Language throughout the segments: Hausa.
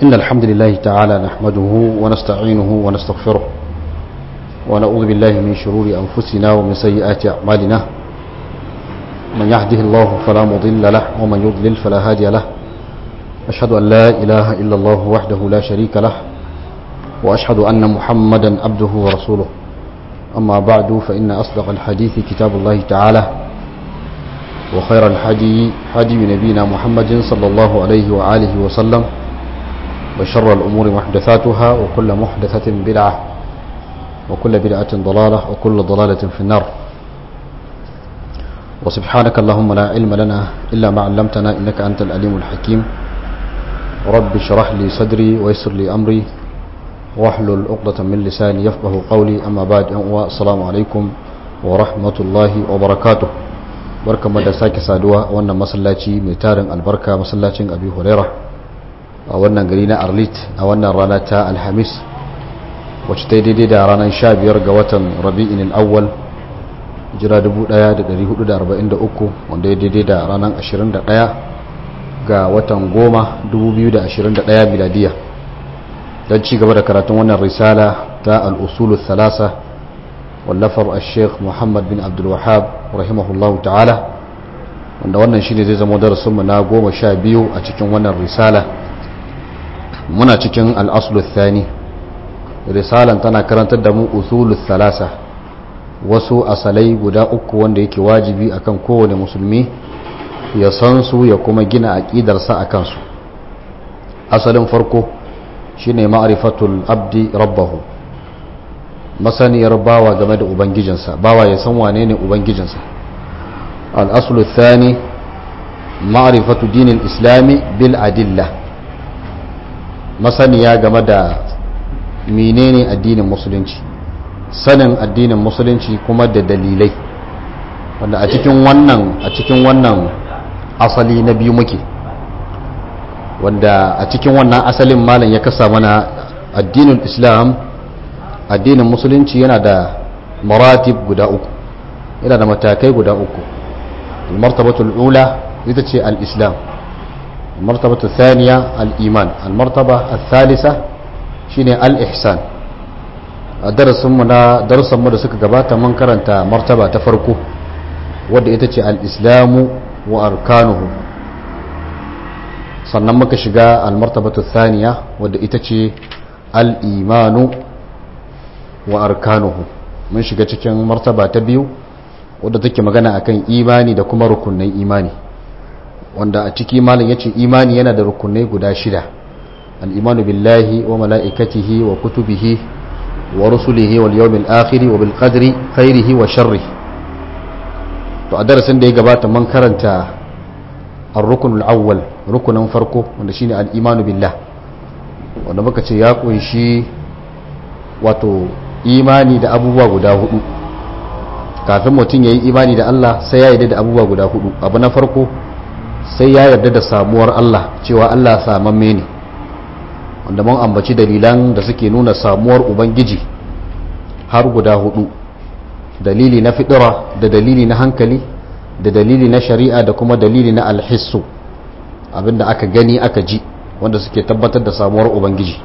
إن الحمد لله تعالى نحمده ونستعينه ونستغفره ونعوذ بالله من شرور أنفسنا ومن سيئات أعمالنا من يهده الله فلا مضل له ومن يضلل فلا هادي له أشهد أن لا إله إلا الله وحده لا شريك له وأشهد أن محمدا عبده ورسوله أما بعد فإن أصدق الحديث كتاب الله تعالى وخير الحدي حدي نبينا محمد صلى الله عليه وآله وسلم وشر الأمور محدثاتها وكل محدثة بدعة وكل بدعة ضلالة وكل ضلالة في النار وسبحانك اللهم لا علم لنا إلا ما علمتنا إنك أنت الأليم الحكيم رب اشرح لي صدري ويسر لي أمري واحلل عقدة من لساني يفقه قولي أما بعد السلام عليكم ورحمة الله وبركاته barka da sake saduwa a wannan masallaci mai tarin albarka masallacin abi huraira a wannan gari na arlit a wannan rana ta alhamis wacce ta daidai da ranar 15 ga watan rabi'in al'awwal jira 1443 wanda ya daidai da ranar 21 ga watan goma 2021 miladiya don ci gaba da karatun wannan risala ta al'usulu thalasa wallafar al-sheikh muhammad bin abdulwahab rahimahullahu ta'ala wanda wannan shi ne zai zama darasinmu na goma sha biyu a cikin wannan risala muna cikin al'asulu thani risalan tana karantar da mu usulu thalasa wasu asalai guda uku wanda yake wajibi akan kowane musulmi ya san su ya kuma gina aƙidarsa a kansu asalin farko shine ma'rifatul abdi rabbahu masaniyar bawa game da ubangijinsa bawa ya san wane ne ubangijinsa al'asulu thani ma'rifatu dinin islami bil adilla masaniya game da menene addinin musulunci sanin addinin musulunci kuma da dalilai wanda a cikin wannan a cikin wannan asali na biyu muke wanda a cikin wannan asalin malam ya kasa mana addinin islam addinin musulunci yana da maratib guda uku yana da matakai guda uku martabatul ula ita ce al-islam martabatul thaniya al-iman al-martaba al-thalitha shine al-ihsan a darasinmu na darasinmu da suka gabata mun karanta martaba ta farko wadda ita ce al-islamu wa arkanuhu sannan muka shiga al-martabatu thaniya wadda ita ce al-imanu wa arkanuhu mun shiga cikin martaba ta biyu wadda take magana akan imani da kuma rukunnan imani wanda a ciki malam yace imani yana da rukunai guda shida al-imanu billahi wa mala'ikatihi wa kutubihi wa rusulihi wal yawmil akhir wa bil qadri khairihi wa sharrihi to a darasin da ya gabata mun karanta ar-rukunul awwal rukunin farko wanda shine al-imanu billah wanda muka ce ya kunshi wato imani da abubuwa guda hudu kafin mutum ya yi imani da Allah sai ya yarda da abubuwa guda hudu abu na farko sai ya yarda da samuwar Allah cewa Allah samamme ne wanda mun ambaci dalilan da suke nuna samuwar ubangiji har guda hudu dalili na fitira da dalili na hankali da dalili na shari'a da kuma dalili na alhissu abinda aka gani aka ji wanda suke tabbatar da samuwar ubangiji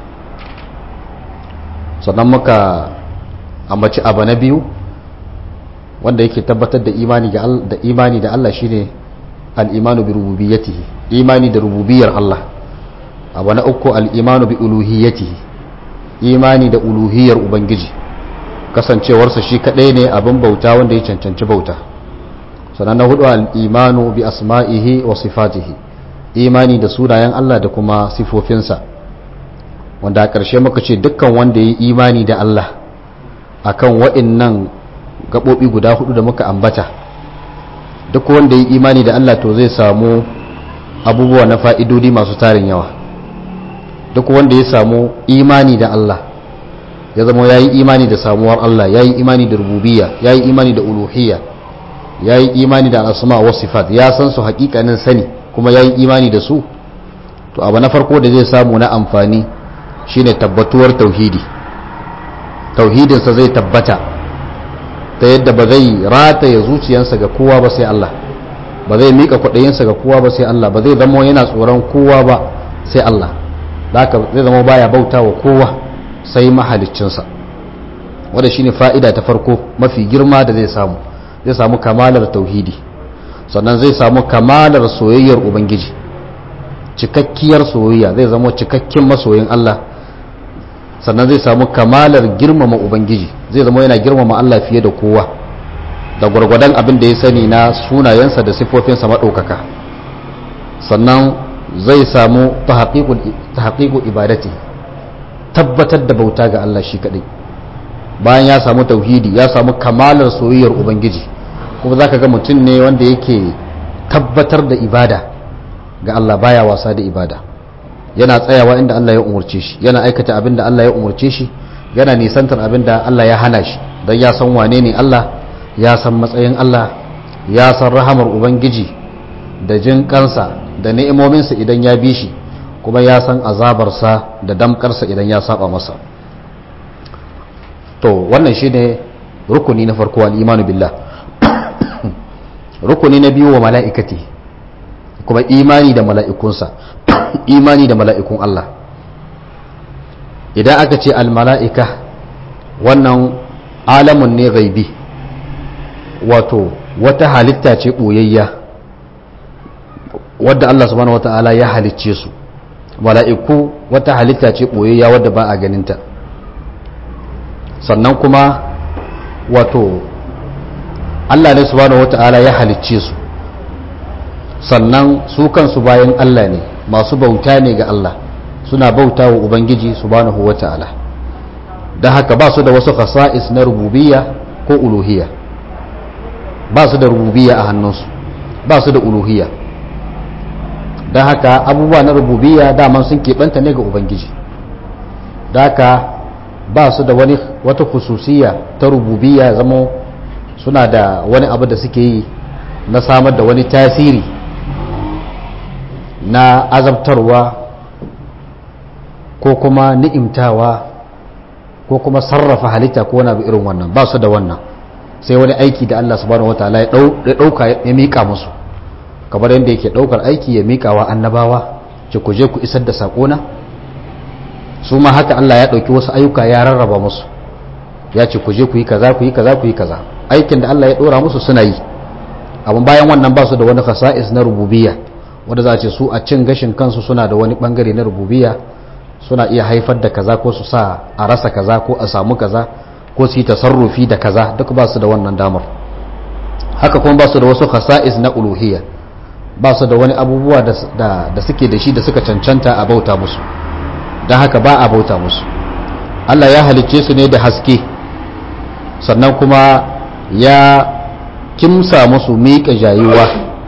sannan muka ambaci abu na biyu wanda yake tabbatar da imani da imani da Allah shine al-imanu bi rububiyyatihi imani da rububiyar Allah abu na uku al-imanu bi uluhiyyatihi imani da uluhiyar ubangiji kasancewarsa shi kadai ne abin bauta wanda ya cancanci bauta sannan na hudu al-imanu bi asma'ihi wa sifatihi imani da sunayen Allah da kuma sifofinsa wanda a ƙarshe muka ce dukkan wanda ya yi imani da Allah akan waɗannan gaɓoɓi guda hudu da muka ambata duk wanda ya yi imani da Allah to zai samu abubuwa na fa'idodi masu tarin yawa duk wanda ya samu imani da Allah ya zama ya yi imani da samuwar Allah ya yi imani da rububiya ya yi imani da uluhiyya ya yi imani da al'asma wa sifat ya san su haƙiƙanin sani kuma ya yi imani da su to abu na farko da zai samu na amfani shine tabbatuwar tauhidi tauhidinsa zai tabbata ta yadda ba zai rataya zuciyarsa ga kowa ba sai Allah ba zai mika kwaɗayinsa ga kowa ba sai Allah ba zai zama yana tsoron kowa ba sai Allah haka zai zama baya bauta wa kowa sai mahaliccinsa wanda shine fa'ida ta farko mafi girma da zai samu zai samu kamalar tauhidi sannan zai samu kamalar soyayyar ubangiji cikakkiyar soyayya zai zama cikakken masoyin Allah sannan zai samu kamalar girmama ubangiji zai zama yana girmama Allah fiye da kowa da gwargwadon abin da ya sani na sunayensa da siffofinsa maɗaukaka sannan zai samu tahqiqu ibadati tabbatar da bauta ga Allah shi kadai bayan ya samu tauhidi ya samu kamalar soyayyar ubangiji kuma zaka ga mutum ne wanda yake tabbatar da ibada ga Allah baya wasa da ibada yana tsayawa inda Allah ya umurce shi yana aikata abin da Allah ya umurce shi yana nisantar abin da Allah ya hana shi don ya san wane ne Allah ya san matsayin Allah ya san rahamar ubangiji da jin kansa da ni'imominsa idan ya bi shi kuma ya san azabarsa da damkarsa idan ya saba masa to wannan shine rukuni na farko al-imanu billah rukuni na biyu wa mala'ikati kuma imani da mala'ikunsa imani da mala'ikun Allah idan aka ce al-mala'ika wannan alamun ne gaibi wato wata halitta ce ɓoyayya wadda Allah subhanahu wata'ala ya halicce su mala'iku wata halitta ce ɓoyayya wadda ba a ganinta sannan kuma wato Allah ne subhanahu wata'ala ya halicce su sannan su kansu bayan Allah ne masu bauta ne ga Allah suna bauta wa Ubangiji subhanahu wata'ala da haka ba su da wasu khasa'is na rububiyya ko uluhiyya ba su da rububiyya a hannunsu ba su da uluhiyya don haka abubuwa na rububiyya daman sun keɓanta ne ga ubangiji da haka ba su da wani wata khususiyya ta rububiyya zama suna da wani abu da suke yi na samar da wani tasiri na azabtarwa ko kuma ni'imtawa ko kuma sarrafa halitta ko wani abu irin wannan ba su da wannan sai wani aiki da Allah subhanahu wataala ya dauka ya mika musu kamar yadda yake daukar aiki ya mika wa annabawa ce ku je ku isar da sakona su ma haka Allah ya dauki wasu ayyuka ya rarraba musu ya ce ku je ku yi kaza ku yi kaza ku yi kaza aikin da Allah ya dora musu suna yi amma bayan wannan ba su da wani khasa'is na rububiyya wanda za a ce su a cin gashin kansu suna da wani bangare na rububiyya suna iya haifar da kaza ko su sa a rasa kaza ko a samu kaza ko su yi tasarrufi da kaza duk ba su da wannan damar haka kuma ba su da wasu khasa'is na uluhiyya ba su da wani abubuwa da suke da shi da suka cancanta a bauta musu don haka ba a bauta musu Allah ya halicce su ne da haske sannan kuma ya kimsa musu miƙa jayuwa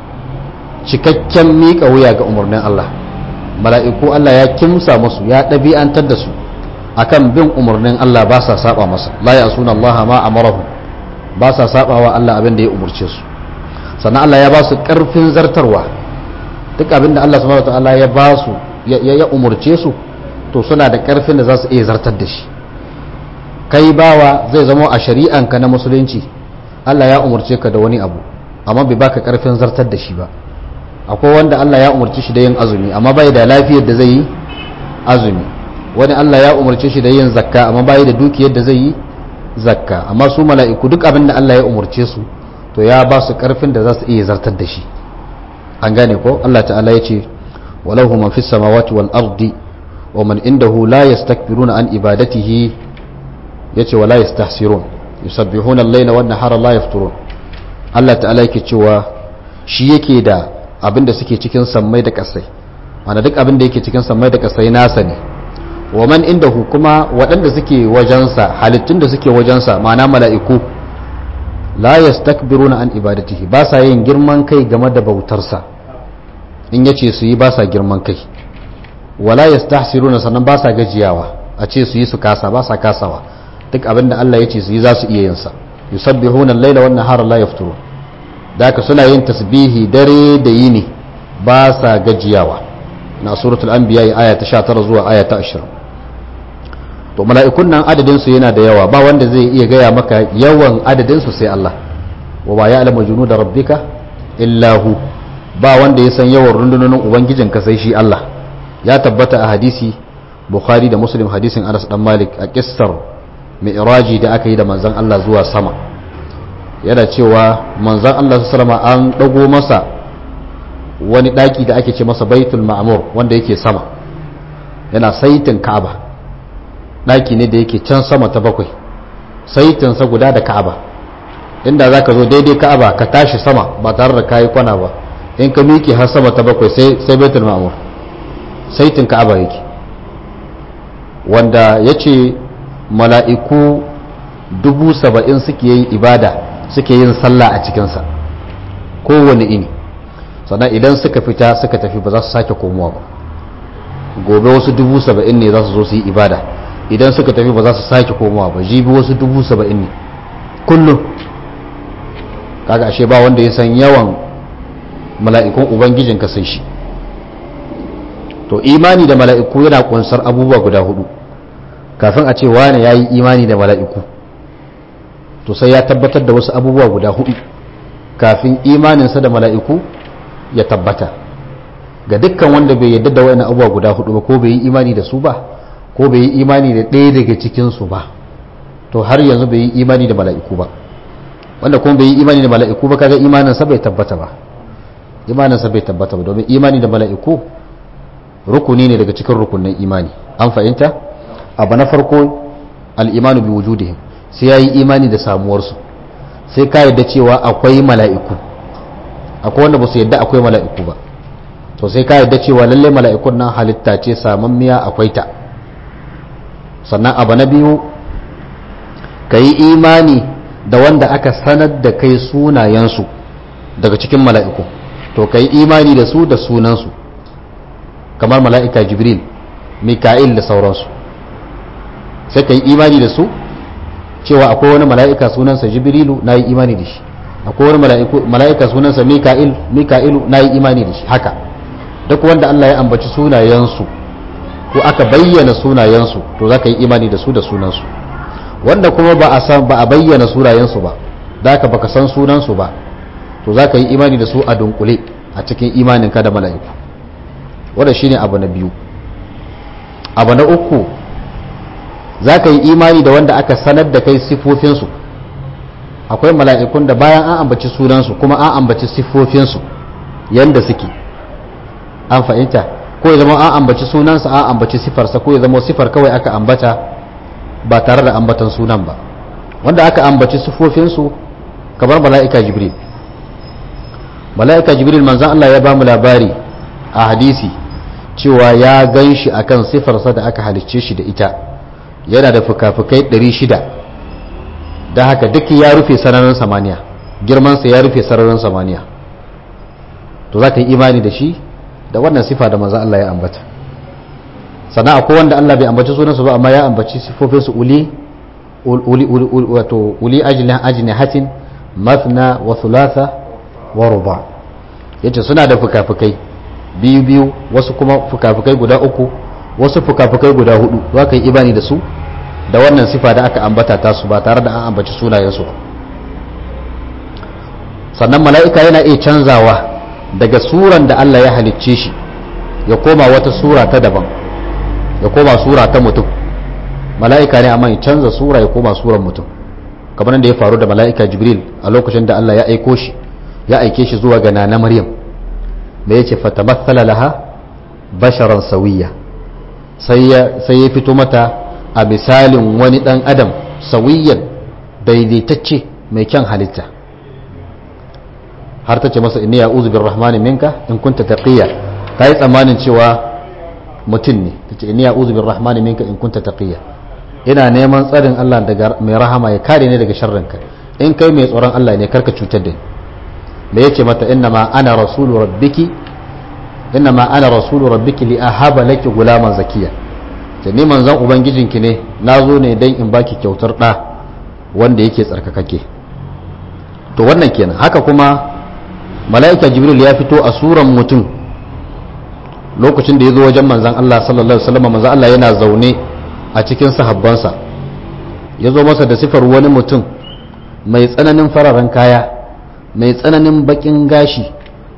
cikakken miƙa wuya ga umarnin Allah mala'iku Allah ya kimsa musu ya ɗabi'antar da su akan bin umarnin Allah ba sa saba masa la ya suna Allah ma amarahu ba sa saba wa Allah abin da ya umarce su sannan Allah ya ba su ƙarfin zartarwa duk abin da Allah subhanahu wataala ya ba su ya umarce su to suna da ƙarfin da za su iya zartar da shi kai bawa zai zama a shari'anka na musulunci Allah ya umarce ka da wani abu amma bai baka ƙarfin zartar da shi ba akwai wanda Allah ya umarci shi da yin azumi amma bai da lafiyar da zai yi azumi wani Allah ya umarce shi da yin zakka amma bai da dukiyar da zai yi zakka amma su mala'iku duk abin da Allah ya umarce su to ya ba su karfin da za su iya zartar da shi an gane ko Allah ta'ala ya ce walahu man fis samawati wal ardi wa man indahu la yastakbiruna an ibadatihi yace wala yastahsirun yusabbihuna al-layla wan nahara la yafturun Allah ta'ala yake cewa shi yake da abin da suke cikin sammai da kasai wanda duk abin da yake cikin sammai da kasai nasa ne wa man indahu kuma waɗanda suke wajensa halittun da suke wajensa ma'ana mala'iku la yastakbiruna an ibadatihi ba sa yin girman kai game da bautarsa in yace su yi ba sa girman kai wala yastahsiruna sannan ba sa gajiyawa a ce su yi su kasa ba sa kasawa duk abin da Allah yace su yi za su iya yin sa yusabbihuna al-laila wan nahara la yafturun da haka suna yin tasbihi dare da yini ba sa gajiyawa na suratul anbiya aya ta 19 zuwa aya ta 20 to mala'ikun nan adadinsu yana da yawa ba wanda zai iya gaya maka yawan adadinsu sai Allah wa ba ya alama junu da rabbika illahu ba wanda ya san yawan rundunonin ubangijinka sai shi Allah ya tabbata a hadisi bukhari da muslim hadisin anas dan malik a kissar mi'raji da aka yi da manzon Allah zuwa sama yana cewa manzon Allah sallama an dago masa wani daki da ake ce masa baitul ma'mur wanda yake sama yana saitin ka'aba daki ne da yake can sama ta bakwai saitin sa guda da ka'aba inda zaka zo daidai ka'aba ka tashi sama ba tare da kayi kwana ba in ka miƙe har sama ta bakwai sai sai baitul ma'mur saitin ka'aba yake wanda yace mala'iku dubu saba'in suke yin ibada suke yin sallah a cikinsa kowane ini sannan idan suka fita suka tafi ba za su sake komowa ba gobe wasu dubu saba'in ne za su zo su yi ibada idan suka tafi ba za su sake komowa ba jibi wasu dubu saba'in ne kullum kaga ashe ba wanda ya san yawan mala'ikun ubangijin ka sai shi to imani da mala'iku yana kunsar abubuwa guda hudu kafin a ce wane ya yi imani da mala'iku to sai ya tabbatar da wasu abubuwa guda hudu kafin imaninsa da mala'iku ya tabbata ga dukkan wanda bai yadda da wani abubuwa guda hudu ba ko bai yi imani da su ba ko bai yi imani da ɗaya daga cikinsu ba to har yanzu bai yi imani da mala'iku ba wanda kuma bai yi imani da mala'iku ba kaga imaninsa bai tabbata ba imaninsa bai tabbata ba domin imani da mala'iku rukuni ne daga cikin rukunin imani an fahimta abu na farko al'imanu bi wujudihim sai ya yi imani da samuwarsu sai ka yadda cewa akwai mala'iku akwai wanda ba su yadda akwai mala'iku ba to sai ka yadda cewa lalle mala'ikun nan halitta ce samammiya akwai ta sannan abu na biyu ka yi imani da wanda aka sanar da kai sunayensu daga cikin mala'iku to ka yi imani da su da sunansu kamar mala'ika jibril mika'il da sauransu sai ka yi imani da su cewa akwai wani mala'ika sunansa jibrilu na yi imani da shi akwai wani mala'ika sunansa mika'il mika'ilu na yi imani da shi haka duk wanda Allah ya ambaci sunayensu ko aka bayyana sunayensu to za ka yi imani da su da sunansu wanda kuma ba a san ba a bayyana sunayensu ba da ka baka san sunansu ba to za ka yi imani da su a dunkule a cikin imaninka da mala'iku wanda shine abu na biyu abu na uku za ka yi imani da wanda aka sanar da kai siffofinsu akwai mala'ikun da bayan an ambaci sunansu kuma an ambaci siffofinsu yadda suke an fahimta ko ya zama an ambaci sunansa an ambaci sifarsa ko ya zama sifar kawai aka ambata ba tare da ambatan sunan ba wanda aka ambaci siffofinsu kamar mala'ika jibril mala'ika jibril manzan Allah ya ba mu labari a hadisi cewa ya gan shi a kan sifarsa da aka halicce shi da ita yana da fuka-fukai 600 da haka duk ya rufe sararin samaniya girmansa ya rufe sararin samaniya to za ka yi imani da shi da wannan sifa da manzan Allah ya ambata sannan akwai wanda Allah bai ambaci sunansu ba amma ya ambaci sifofinsu uli uli wato uli ajini hatin mathna wa thulatha wa ruba yace suna da fuka-fukai biyu biyu wasu kuma fuka-fukai guda uku wasu fuka-fukai guda hudu za ka yi imani da su da wannan sifa da aka ambata ta su ba tare da an ambaci sunayensu ba sannan mala'ika yana iya canzawa daga suran da Allah ya halicce shi ya koma wata sura ta daban ya koma sura ta mutum mala'ika ne amma ya canza sura ya koma suran mutum kamar da ya faru da mala'ika jibril a lokacin da Allah ya aiko shi ya aike shi zuwa ga nana maryam da ya ce fatamassala laha basharan sawiya sai ya fito mata a misalin wani dan adam sawiyan daidaitacce mai kyan halitta har ta ce masa inni ya'udhu birrahmani minka in kunta taqiya ta yi tsammanin cewa mutum ne ta ce inni ya'udhu birrahmani minka in kunta taqiya ina neman tsarin Allah daga mai rahama ya kare ni daga sharrinka in kai mai tsoron Allah ne karka cutar da ni da yace mata innama ana rasulu rabbiki innama ana rasulu rabbiki li ahaba laki gulaman zakiya ta ni manzon ubangijinki ne nazo ne dan in baki kyautar da wanda yake tsarkakake to wannan kenan haka kuma mala'ika jibril ya fito a suran mutum lokacin da ya zo wajen manzon Allah sallallahu alaihi wasallam manzon Allah yana zaune a cikin sahabbansa ya zo masa da sifar wani mutum mai tsananin fararen kaya mai tsananin bakin gashi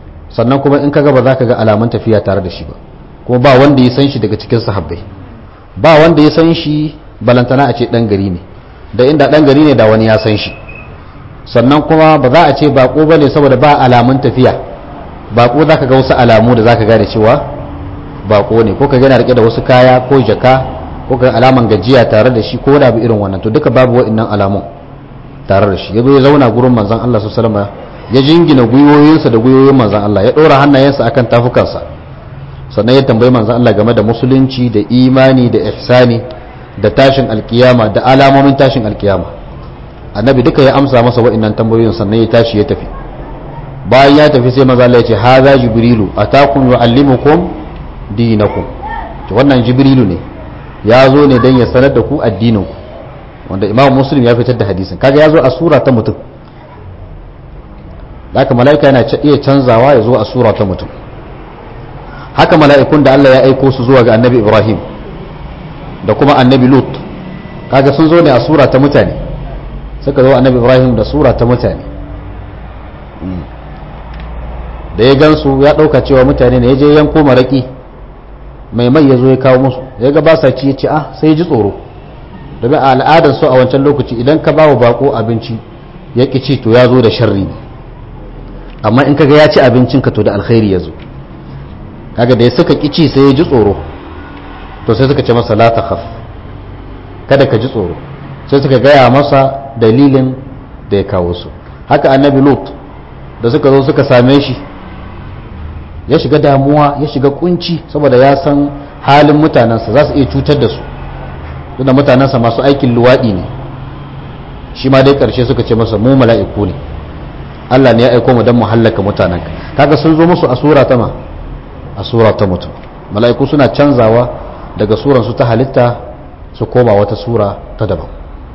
sannan kuma in kaga ba za ka ga alamun tafiya tare da shi ba kuma ba wanda ya san shi daga cikin sahabbai ba wanda ya san shi balantana a ce dan gari ne da inda dan gari ne da wani ya san shi sannan kuma ba za a ce bako bane saboda ba alamun tafiya bako zaka ga wasu alamu da zaka gane cewa bako ne ko ka yana rike da wasu kaya ko jaka ko ka alaman gajiya tare da shi ko da bi irin wannan to duka babu wa'annan alamun tare da shi yazo ya zauna gurin manzon Allah sallallahu alaihi wasallam ya jingina gwiwoyinsa da gwiwoyin manzon Allah ya dora hannayensa akan tafukansa sannan ya tambayi manzon Allah game da musulunci da imani da ihsani da tashin alkiyama da alamomin tashin alkiyama annabi duka ya amsa masa wa'annan tambayoyin sannan ya tashi ya tafi bayan ya tafi sai manzon Allah ya ce haza jibrilu atakum yuallimukum dinakum to wannan jibrilu ne ya zo ne don ya sanar da ku addininku wanda imam muslim ya fitar da hadisin kaga ya zo a sura ta mutum haka mala'ika yana iya canzawa ya zo a sura ta mutum haka mala'ikun da Allah ya aiko su zuwa ga annabi ibrahim da kuma annabi lut kaga sun zo ne a sura ta mutane suka zo annabi ibrahim da sura ta mutane da ya gansu ya ɗauka cewa mutane ne ya je yanko maraƙi mai mai ya zo ya kawo musu ya ga ba sa ci ya ce ah sai ya ji tsoro domin a al'adar su a wancan lokaci idan ka ba wa bako abinci ya ƙi ci to ya zo da sharri ne amma in kaga ya ci abincin ka to da alkhairi ya zo kaga da ya suka ƙi ci sai ya ji tsoro to sai suka ce masa la takhaf kada ka ji tsoro sai suka gaya masa dalilin da ya kawo su haka annabi lut da suka zo suka same shi ya shiga damuwa ya shiga kunci saboda ya san halin mutanensa za su iya cutar da su tunda mutanensa masu aikin luwaɗi ne shi ma dai ƙarshe suka ce masa mu mala'iku ne Allah ne ya aiko mu don mu hallaka mutanenka kaga sun zo musu a sura ta ma a sura ta mutum mala'iku suna canzawa daga suran su ta halitta su koma wata sura ta daban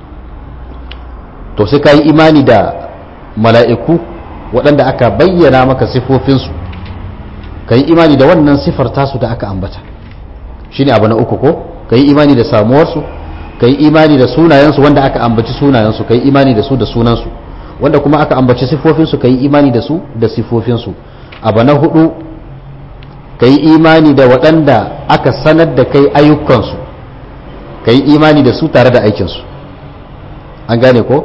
to sai ka yi imani da mala'iku waɗanda aka bayyana maka sifofinsu ka yi imani da wannan sifar tasu da aka ambata shi ne abu na uku ko ka yi imani da samuwarsu ka yi imani da sunayensu wanda aka ambaci sunayensu ka yi imani da su da sunansu wanda kuma aka ambaci sifofinsu ka yi imani da su da sifofinsu abu na hudu ka yi imani da waɗanda aka sanar da kai ayyukansu ka yi imani da su tare da aikinsu an gane ko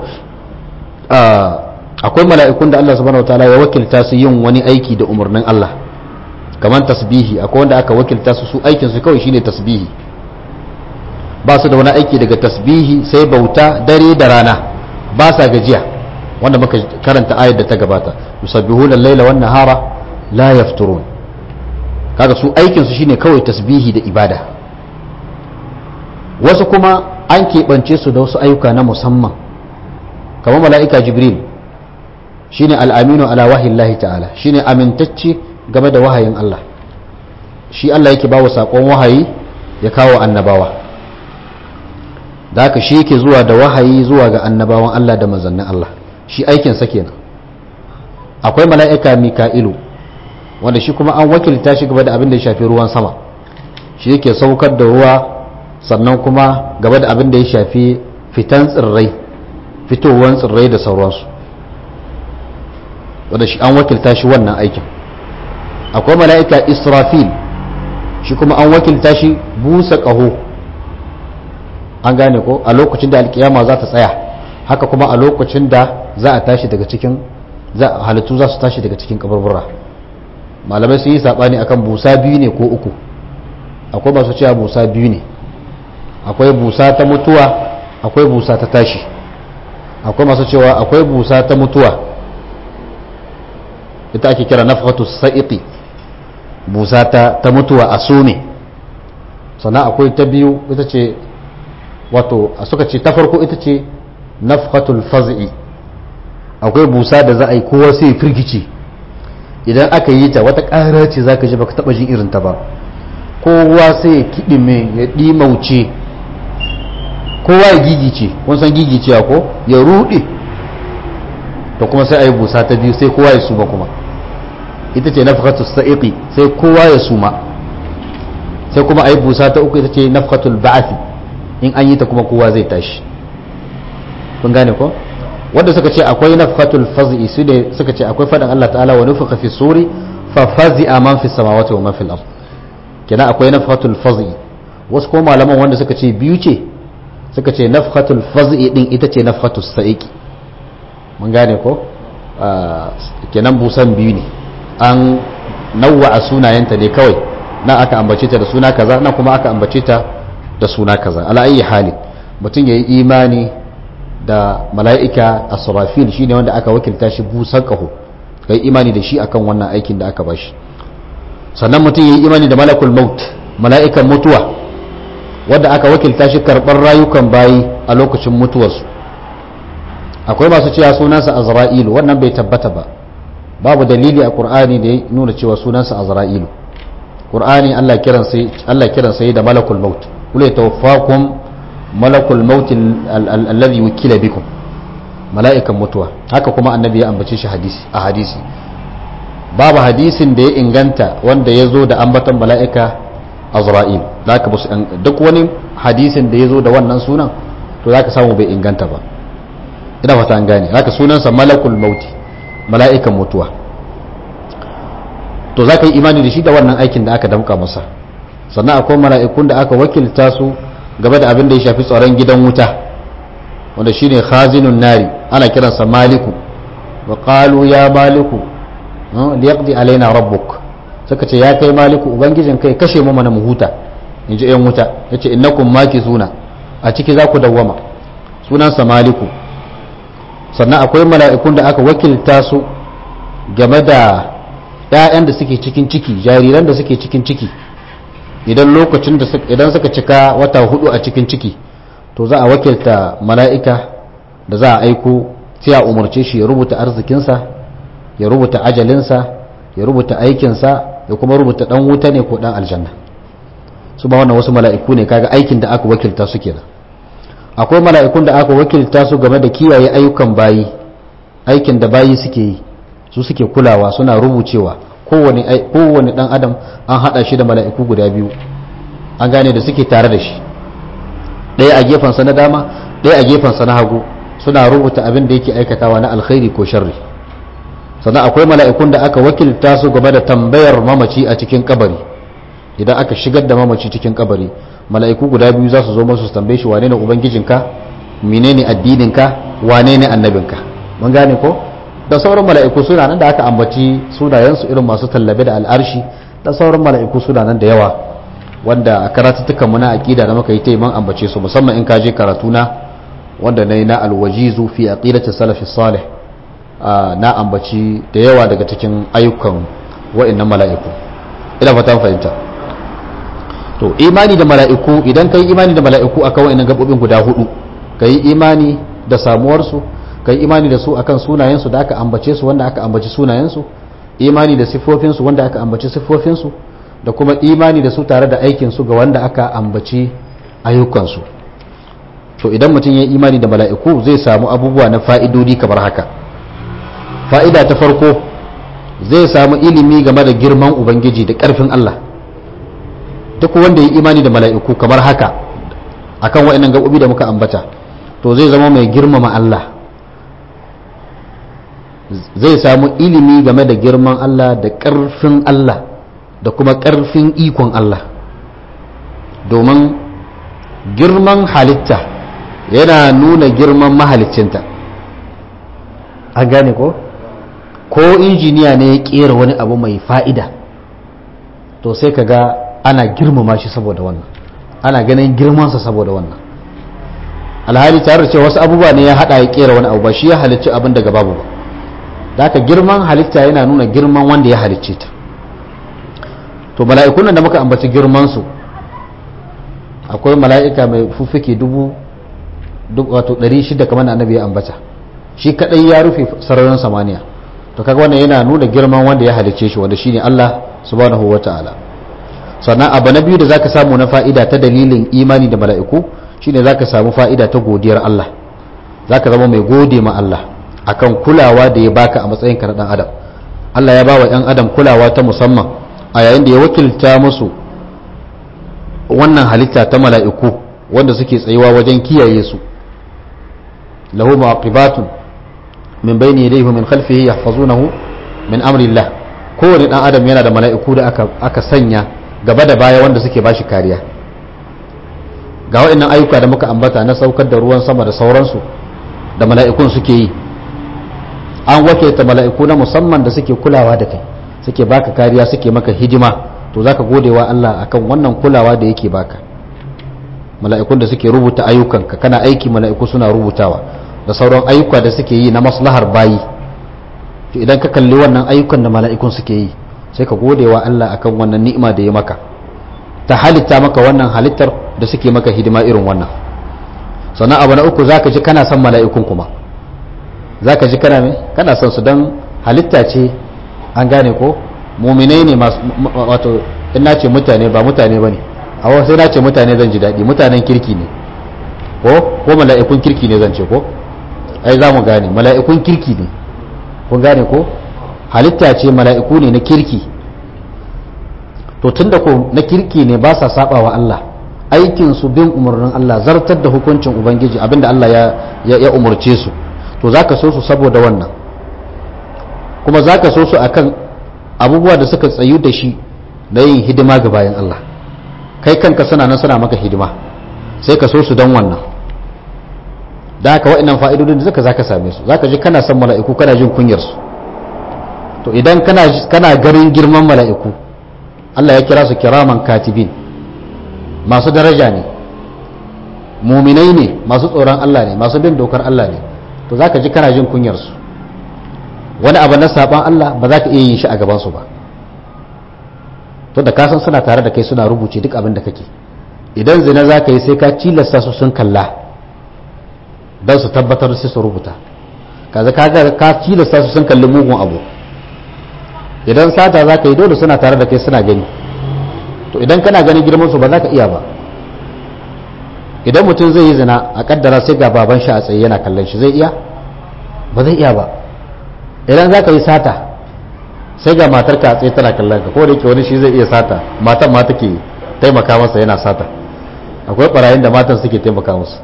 akwai mala'ikun da Allah subhanahu wa ta'ala ya wakilta su yin wani aiki da umarnin Allah kamar tasbihi akwai wanda aka wakilta su su aikin su kawai shine tasbihi ba su da wani aiki daga tasbihi sai bauta dare da rana ba sa gajiya wanda muka karanta ayar da ta gabata yusabbihuna al-laila wan nahara la yafturun kaga su aikin su shine kawai tasbihi da ibada wasu kuma an keɓance su da wasu ayyuka na musamman kamar mala'ika jibril shine al-aminu ala wahillahi ta'ala shine amintacce game da wahayin Allah shi Allah yake bawa sakon wahayi ya kawo annabawa da haka shi yake zuwa da wahayi zuwa ga annabawan Allah da manzannin Allah shi aikin sa kenan akwai mala'ika mika'ilu wanda shi kuma an wakilta shi gaba da abin da ya shafi ruwan sama shi yake saukar da ruwa sannan kuma gaba da abin da ya shafi fitan tsirrai fitowar tsirrai da sauransu wanda shi an wakilta shi wannan aikin akwai mala'ika israfil shi kuma an wakilta shi busa ƙaho an gane ko a lokacin da alkiyama za ta tsaya haka kuma a lokacin da za a tashi daga cikin halittu za su tashi daga cikin kaburbura malamai sun yi saɓani akan busa biyu ne ko uku akwai masu cewa busa biyu ne akwai busa ta mutuwa akwai busa ta tashi akwai masu cewa akwai busa ta mutuwa ita ake kira nafhatu sa'iqi busa ta, ta mutuwa a some sannan akwai ta biyu ita ce wato a suka ce ta farko ita ce nafhatul faz'i akwai busa da za a yi kowa sai firgici idan aka yi ta wata ƙara ce za ka ji baka taɓa jin irin ta ba kowa sai ya kiɗime ya ɗimauce kowa ya gigice kun san gigicewa ko ya ruɗe to kuma sai a yi busa ta biyu sai kowa ya suma kuma ita ce nafkatul sa'iqi sai kowa ya suma sai kuma a yi busa ta uku ita ce nafkatul ba'athi in an yi ta kuma kowa zai tashi kun gane ko wanda suka ce akwai nafkatul faz'i su ne suka ce akwai faɗin Allah ta'ala wa nufuka fi suri fa fazi'a man fi samawati wa man fil ard kenan akwai nafkatul faz'i wasu ko malaman wanda suka ce biyu ce suka ce nafhatul faz'i din ita ce nafhatul sa'iqi mun gane ko kenan busan biyu ne an nawwa a sunayenta ne kawai na aka ambace ta da suna kaza na kuma aka ambace ta da suna kaza ala ayi hali mutum yayi imani da mala'ika asrafil shine wanda aka wakilta shi busan kaho kai imani da shi akan wannan aikin da aka bashi sannan mutum yayi imani da malakul maut mala'ikan mutuwa wanda aka wakilta shi karɓar rayukan bayi a lokacin mutuwarsu akwai masu cewa sunansa azra'ilu wannan bai tabbata ba babu dalili a qur'ani da ya nuna cewa sunansa azra'ilu qur'ani Allah kiran sai Allah kiran sai da malakul maut kula tawaffakum malakul maut alladhi wukila bikum mala'ikan mutuwa haka kuma annabi ya ambace shi hadisi a hadisi babu hadisin da ya inganta wanda ya zo da ambaton mala'ika azra'il zaka musu duk wani hadisin da ya zo da wannan sunan to zaka samu bai inganta ba ina fata an gane haka sunansa malakul mauti mala'ikan mutuwa to za ka yi imani da shi da wannan aikin da aka damka masa sannan akwai mala'ikun da aka wakilta su game da abin da ya shafi tsaron gidan wuta wanda shine khazinun nari ana kiransa maliku wa qalu ya maliku liyaqdi alaina rabbuk suka ce ya kai maliku ubangijin kai kashe mu mana mu huta in ji yan wuta yace innakum makizuna a ciki za ku dawwama sunansa maliku sannan akwai mala'ikun da aka wakilta su game da ‘ya'yan da suke cikin ciki jariran da suke cikin ciki idan lokacin da idan suka cika wata hudu a cikin ciki to za a wakilta mala'ika da za a aiko sai a umarce shi ya rubuta arzikinsa ya rubuta ajalinsa ya rubuta aikinsa ya kuma rubuta ɗan wuta ne ko ɗan aljanna su ba wannan wasu mala'iku ne kaga aikin da aka wakilta su kenan akwai mala'ikun da aka wakilta su game da kiyaye ayyukan bayi aikin da bayi suke yi su suke kulawa suna rubucewa kowane dan adam an hada shi da mala'iku guda biyu an gane da suke tare da shi ɗaya a gefensa na dama ɗaya a gefensa na hagu suna rubuta abin da yake aikatawa na alkhairi ko sharri sannan akwai mala'ikun da aka wakilta su game da tambayar mamaci a cikin kabari idan aka shigar da mamaci cikin kabari mala'iku guda biyu za su zo masu su tambaye shi wane ne ubangijinka menene addininka wane ne annabinka mun gane ko da sauran mala'iku suna nan da aka ambaci sunayensu irin masu tallabe da al'arshi da sauran mala'iku suna nan da yawa wanda a karatuttukan mu na aqida da muka yi ta man ambace su musamman in ka je karatu na wanda nayi na alwajizu fi aqidati salafi salih na ambaci da yawa daga cikin ayyukan wa'annan mala'iku ina fatan fahimta to imani da mala'iku idan ka yi imani da mala'iku akan wa'annan gabobin guda hudu ka yi imani da samuwarsu ka yi imani da su akan sunayensu da aka ambace su wanda aka ambaci sunayensu imani da siffofinsu wanda aka ambaci siffofinsu da kuma imani da su tare da aikinsu ga wanda aka ambaci ayyukansu to idan mutum ya yi imani da mala'iku zai samu abubuwa na fa'idodi kamar haka fa'ida ta farko zai samu ilimi game da girman ubangiji da ƙarfin Allah duk wanda ya yi imani da mala'iku kamar haka akan wa'annan gaɓoɓi da muka ambata to zai zama mai girmama Allah zai samu ilimi game da girman Allah da ƙarfin Allah da kuma ƙarfin ikon Allah domin girman halitta yana nuna girman mahalicinta an gane ko ko injiniya ne ya ƙera wani abu mai fa'ida to sai ka ga ana girmama shi saboda wannan ana ganin girmansa saboda wannan alhali tare da cewa wasu abubuwa ne ya hada ya kera wani abu ba shi ya halicci abin daga babu ba da haka girman halitta yana nuna girman wanda ya halicce ta to mala'ikun da muka ambaci girman su akwai mala'ika mai fuffuke dubu wato 600 kamar da annabi ya ambata shi kadai ya rufe sararin samaniya to kaga wannan yana nuna girman wanda ya halicce shi wanda shine Allah subhanahu wataala sannan abu na biyu da zaka samu na fa'ida ta dalilin imani da mala'iku shine zaka samu fa'ida ta godiyar Allah zaka zama mai gode ma Allah akan kulawa da ya baka a matsayin ka na dan adam Allah ya bawa ɗan adam kulawa ta musamman a yayin da ya wakilta musu wannan halitta ta mala'iku wanda suke tsayuwa wajen kiyaye su lahu mu'aqibatun min bayni yadayhi min khalfihi yahfazunahu min amri Allah kowane dan adam yana da mala'iku da aka aka sanya gaba da baya wanda suke bashi kariya ga waɗannan ayyuka da muka ambata na saukar da ruwan sama da sauransu da mala'ikun suke yi an wakilta mala'iku na musamman da suke kulawa da kai suke baka kariya suke maka hidima to zaka gode wa Allah akan wannan kulawa da yake baka mala'ikun da suke rubuta ayyukanka kana aiki mala'iku suna rubutawa da sauran ayyuka da suke yi na maslahar bayi to idan ka kalli wannan ayyukan da mala'ikun suke yi sai ka gode wa Allah akan wannan ni'ima da ya maka ta halitta maka wannan halittar da suke maka hidima irin wannan sannan abu na uku zaka ji kana son mala'ikun kuma zaka ji kana me kana son su dan halitta ce an gane ko muminai ne masu wato in na ce mutane ba mutane bane a wasu sai na ce mutane zan ji daɗi mutanen kirki ne ko ko mala'ikun kirki ne zan ce ko ai za mu gane mala'ikun kirki ne kun gane ko halitta ce mala'iku ne na kirki to tunda ko na kirki ne ba sa saba wa Allah aikin su bin umarnin Allah zartar da hukuncin ubangiji abinda Allah ya ya umurce su to zaka so su saboda wannan kuma zaka so su akan abubuwa da suka tsayu da shi na yin hidima ga bayan Allah kai kanka suna nan suna maka hidima sai ka so su don wannan da haka wa'annan fa'idodin da zaka zaka same su zaka ji kana son mala'iku kana jin kunyar su to idan kana kana garin girman mala'iku Allah ya kira su kiraman katibin masu daraja ne muminai ne masu tsoron Allah ne masu bin dokar Allah ne to zaka ji kana jin kunyar su wani abu na saban Allah ba za ka iya yin shi a gaban su ba to da kasan suna tare da kai suna rubuce duk abin da kake idan zina za ka yi sai ka cilasta su sun kalla don su tabbatar sai su rubuta kaza ka ka cilasta su sun kalli mugun abu idan sata za ka yi dole suna tare da kai suna gani to idan kana ganin girman su ba za ka iya ba idan mutum zai yi zina a kaddara sai ga baban shi a tsaye yana kallon shi zai iya ba zai iya ba idan za ka yi sata sai ga matar ka a tsaye tana kallon ka ko da yake wani shi zai iya sata matan ma take taimaka masa yana sata akwai barayin da matan suke taimaka musu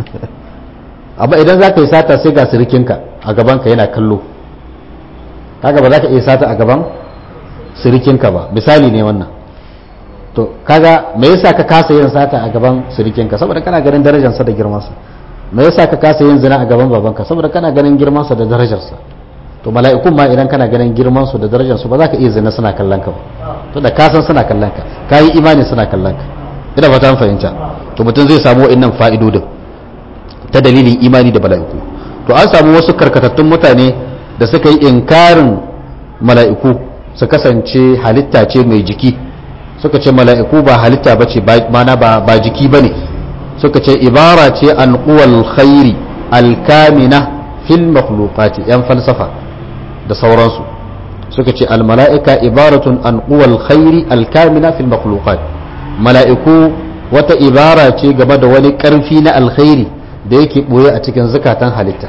amma idan za ka yi sata sai ga sirikinka a gabanka yana kallo kaga ba za ka iya sata a gaban sirikinka ba misali ne wannan to kaga me yasa ka kasa yin sata a gaban sirikinka saboda kana ganin darajarsa da girmansa me yasa ka kasa yin zina a gaban babanka saboda kana ganin girmansa da darajarsa to mala'ikun ma idan kana ganin girmansu da darajarsu ba za ka iya zina suna kallon ka ba to da kasan suna kallon ka ka yi imani suna kallon ka ina ba ta fahimta to mutum zai samu wa'annan fa'idodin ta dalilin imani da mala'iku to an samu wasu karkatattun mutane da suka yi inkarin mala'iku su kasance halitta ce mai jiki suka ce mala'iku ba halitta ba ce mana ba jiki ba ne suka ce ibara ce an kuwal khairi alkamina fil makhluqati yan falsafa da sauransu suka ce almala'ika ibaratun an kuwal khairi alkamina fil makhluqat mala'iku wata ibara ce game da wani ƙarfi na alkhairi da yake ɓoye a cikin zukatan halitta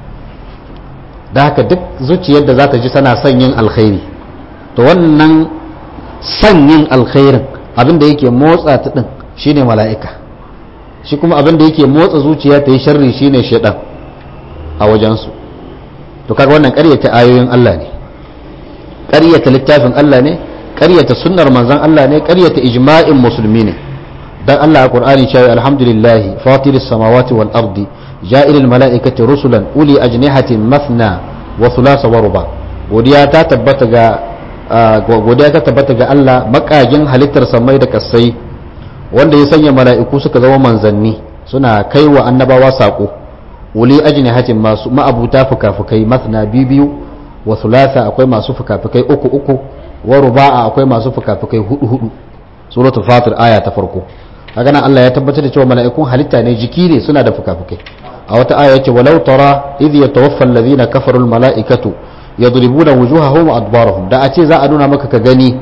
da haka duk zuciyar da za ta ji tana son yin alkhairi to wannan son yin alkhairin abin da yake motsa ta ɗin shine mala'ika shi kuma abin da yake motsa zuciya ta yi sharri shine shaidan a wajensu to kaga wannan ƙaryata ayoyin Allah ne ƙaryata littafin Allah ne ƙaryata sunnar manzon Allah ne ƙaryata ijma'in musulmi ne dan Allah a Qur'ani cewa alhamdulillah fatiris samawati wal ardi ja'ilil mala'ikati rusulan uli ajnihatin mathna wa thulatha wa ruba godiya ta tabbata ga godiya ta tabbata ga Allah makagin halittar samai da kasai wanda ya sanya mala'iku suka zama manzanni suna kaiwa annabawa sako uli ajnihatin masu ma'abuta fukafukai mathna biyu wa thulatha akwai masu fukafukai uku uku wa ruba'a akwai masu fukafukai hudu hudu suratul fatir aya ta farko kaga nan Allah ya tabbatar da cewa mala'ikun halitta ne jiki ne suna da fukafukai a wata aya yace walau tara idh yatawaffa alladhina kafaru almala'ikatu yadribuna wujuhahum wa adbarahum da a ce za a nuna maka ka gani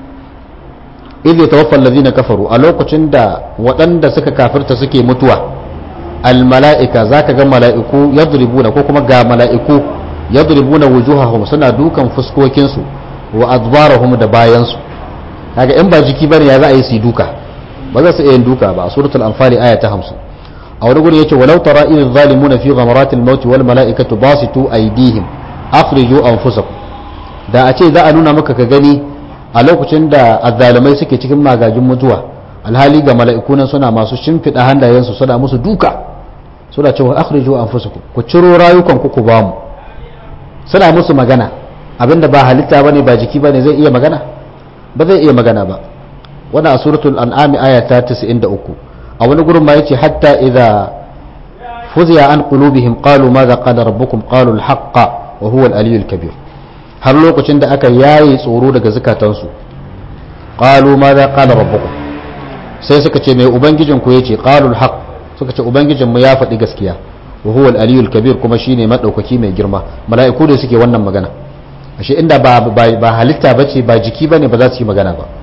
idh yatawaffa alladhina kafaru a lokacin da waɗanda suka kafirta suke mutuwa almala'ika zaka ga mala'iku yadribuna ko kuma ga mala'iku yadribuna wujuhahum suna dukan fuskokinsu wa adbarahum da bayansu kaga in ba jiki bane ya za a yi su duka ba za su iya yin duka ba a suratul anfali aya ta 50 a wani gurin yace walau tara idh zalimuna fi ghamaratil maut wal malaikatu basitu aydihim akhriju anfusakum da a ce za a nuna maka ka gani a lokacin da azzalimai suke cikin magajin mutuwa alhali ga mala'iku nan suna masu shimfiɗa hannayensu suna musu duka suna cewa akhriju anfusakum ku ciro rayukan ku ku bamu suna musu magana abinda ba halitta bane ba jiki bane zai iya magana ba zai iya magana ba wannan a suratul an'am aya ta 93 a wani gurin ma yace hatta idza fuziya an qulubihim qalu madha qala rabbukum qalu al-haqqa wa huwa al-aliyyul kabir har lokacin da aka yaye tsoro daga zukatansu qalu madha qala rabbukum sai suka ce mai ubangijin ku yace qalu al-haqq suka ce ubangijin mu ya faɗi gaskiya wa huwa al-aliyyul kabir kuma shine madaukaki mai girma mala'iku da suke wannan magana ashe inda ba ba halitta bace ba jiki bane ba za su yi magana ba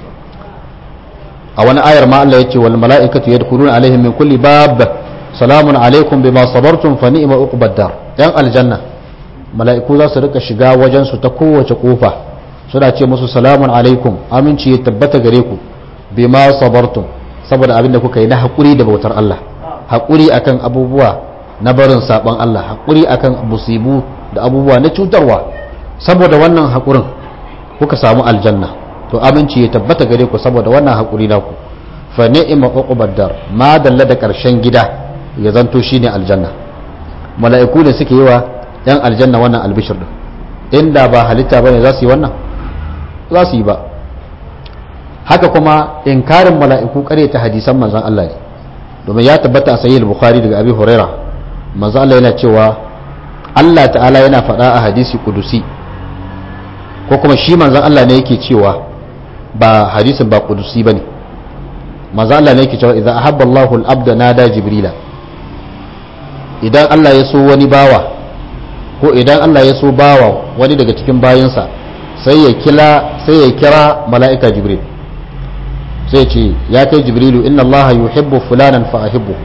a wani ayar ma Allah yace wal mala'ikatu yadkhuluna alaihim min kulli bab salamun alaikum bima sabartum fa ni'ma uqbad dar yan aljanna mala'iku za su rika shiga wajen su ta kowace kofa suna ce musu salamun alaikum aminci ya tabbata gare ku bima sabartum saboda abin da kuka yi na haƙuri da bautar Allah haƙuri akan abubuwa na barin saban Allah haƙuri akan musibu da abubuwa na cutarwa saboda wannan haƙurin kuka samu aljanna to aminci ya tabbata gare ku saboda wannan haƙuri naku fa ni'ma uqbad dar ma dalla da ƙarshen gida ya zanto shine aljanna mala'iku ne suke yi wa yan aljanna wannan albishir din inda ba halitta bane za su yi wannan za su yi ba haka kuma inkarin mala'iku ta hadisan manzon Allah ne domin ya tabbata a sahih bukhari daga abi huraira manzon Allah yana cewa Allah ta'ala yana faɗa a hadisi kudusi ko kuma shi manzon Allah ne yake cewa ba hadisin ba kudusi bane manzon Allah ne yake cewa idza ahabba Allahu al-abda nada jibrila idan Allah ya so wani bawa ko idan Allah ya so bawa wani daga cikin bayinsa sai ya kila sai ya kira mala'ika jibril sai ce ya kai jibrilu inna Allah yuhibbu fulanan fa ahibbuhu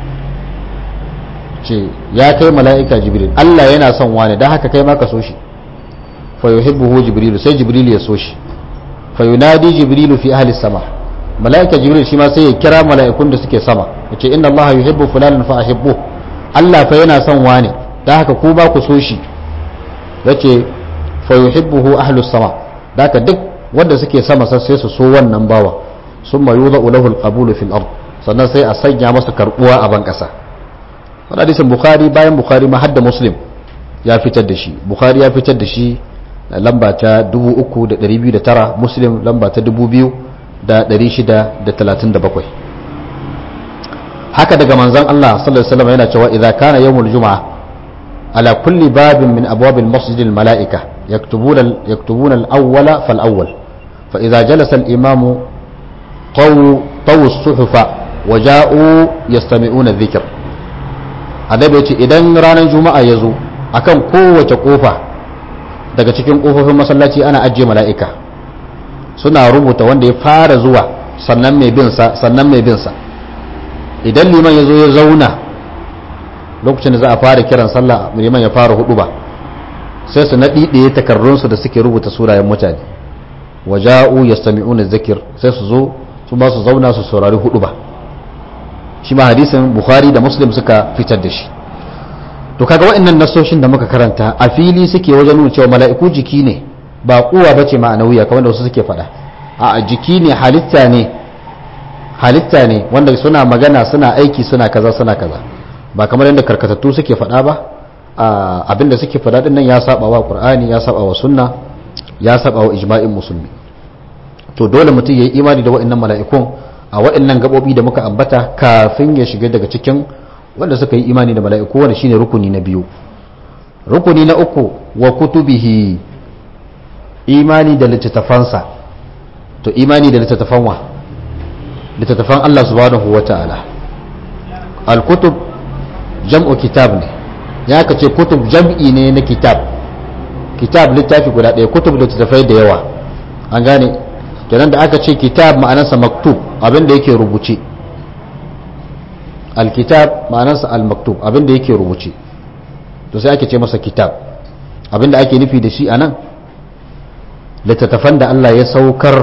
ce ya kai mala'ika jibril Allah yana son wani dan haka kai ma ka so shi fa yuhibbuhu jibrilu sai jibrilu ya so shi fa yunadi jibrilu fi ahli sama mala'ika jibril shi ma sai ya kira mala'ikun da suke sama yace inna Allah yuhibbu fulanan fa ahibbuhu Allah fa yana son wani dan haka ku ba ku so shi yace fa yuhibbuhu ahlus sama dan haka duk wanda suke sama sai su so wannan bawa summa yudau lahu alqabul fil ard sannan sai a sanya masa karbuwa a ban kasa wannan hadisin bukhari bayan bukhari ma hadda muslim ya fitar da shi bukhari ya fitar da shi lamba ta 3209 muslim lamba ta 2637 haka daga manzon Allah sallallahu alaihi wasallam yana cewa idza kana yawmul juma'a ala kulli babin min abwabil masjidil mala'ika yaktubuna yaktubuna al-awwala fal awwal fa idza jalasa al-imamu طو طو الصحف وجاءوا يستمعون الذكر adabi yace idan ranar juma'a ya zo akan kowace kofa daga cikin kofofin masallaci ana ajiye mala'ika suna rubuta wanda ya fara zuwa sannan mai bin sa sannan mai bin sa idan liman ya zo ya zauna lokacin da za a fara kiran sallah liman ya fara hudu ba sai su naɗi ɗaya takarrunsu da suke rubuta sunayen mutane waja'u yastami'una zikir sai su zo su ba su zauna su saurari hudu ba shi ma hadisin bukhari da muslim suka fitar da shi to kaga waɗannan nasoshin da muka karanta a fili suke wajen nuna cewa mala'iku jiki ne ba kuwa bace ma'anawiya kamar da wasu suke faɗa a jiki ne halitta ne halitta ne wanda suna magana suna aiki suna kaza suna kaza ba kamar yadda karkatattu suke faɗa ba abinda suke faɗa din nan ya saba wa qur'ani ya saba wa sunna ya saba wa ijma'in musulmi to dole mutum ya yi imani da waɗannan mala'ikun a waɗannan gaɓoɓi da muka ambata kafin ya shiga daga cikin wanda suka yi imani da mala'iku wanda shine rukuni na biyu rukuni na uku wa kutubihi imani da littattafansa to imani da littattafan wa littattafan Allah subhanahu wa ta'ala al-kutub jam'u kitab ne ya ka ce kutub jam'i ne na kitab kitab littafi guda ɗaya kutub littattafai da yawa an gane kenan da aka ce kitab ma'anarsa maktub abin da yake rubuce alkitab ma'anarsa al-maktub abin da yake rubuce to sai ake ce masa kitab abin da ake nufi da shi anan littattafan da Allah ya saukar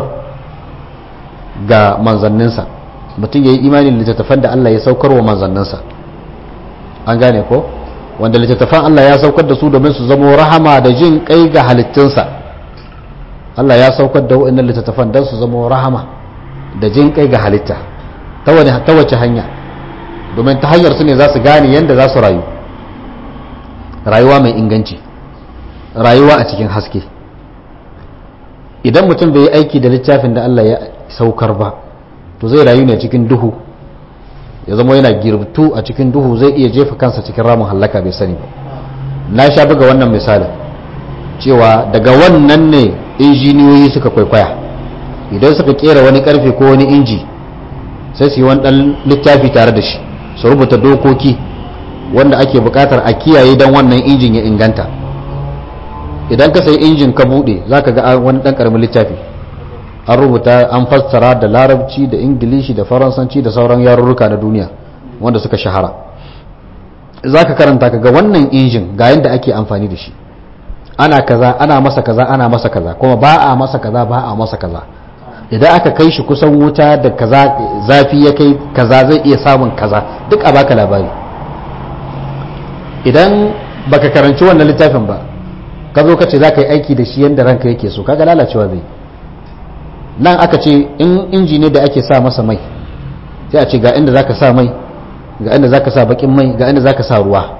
ga manzanninsa mutum ya yi imanin littattafan da Allah ya saukar wa manzanninsa an gane ko wanda littattafan Allah ya saukar da su domin su zamo rahama da jin kai ga halittunsa Allah ya saukar da wa'annan littattafan don su zama rahama da jin kai ga halitta ta wace hanya domin ta hanyar su ne za su gane yadda za su rayu rayuwa mai inganci rayuwa a cikin haske idan mutum bai yi aiki da littafin da Allah ya saukar ba to zai rayu ne cikin duhu ya zama yana girbtu a cikin duhu zai iya jefa kansa cikin ramin hallaka bai sani ba na sha buga wannan misali cewa daga wannan ne injiniyoyi suka kwaikwaya idan suka kera wani karfe ko wani inji sai su yi wani dan littafi tare da shi su rubuta dokoki wanda ake bukatar a kiyaye don wannan injin ya inganta idan ka sayi injin ka bude za ka ga wani dan karamin littafi an rubuta an fassara da larabci da ingilishi da faransanci da sauran yarurruka na duniya wanda suka shahara za ka karanta ka ga wannan injin ga yadda ake amfani da shi ana kaza ana masa kaza ana masa kaza kuma ba a masa kaza ba a masa kaza idan aka kai shi kusan wuta da kaza zafi ya kai kaza zai iya samun kaza duk a baka labari idan baka karanci wannan littafin ba ka zo ka ce za ka yi aiki da shi yadda ranka yake so kaga lalacewa zai nan aka ce in inji ne da ake sa masa mai sai a ce ga inda za ka sa mai ga inda za ka sa bakin mai ga inda za ka sa ruwa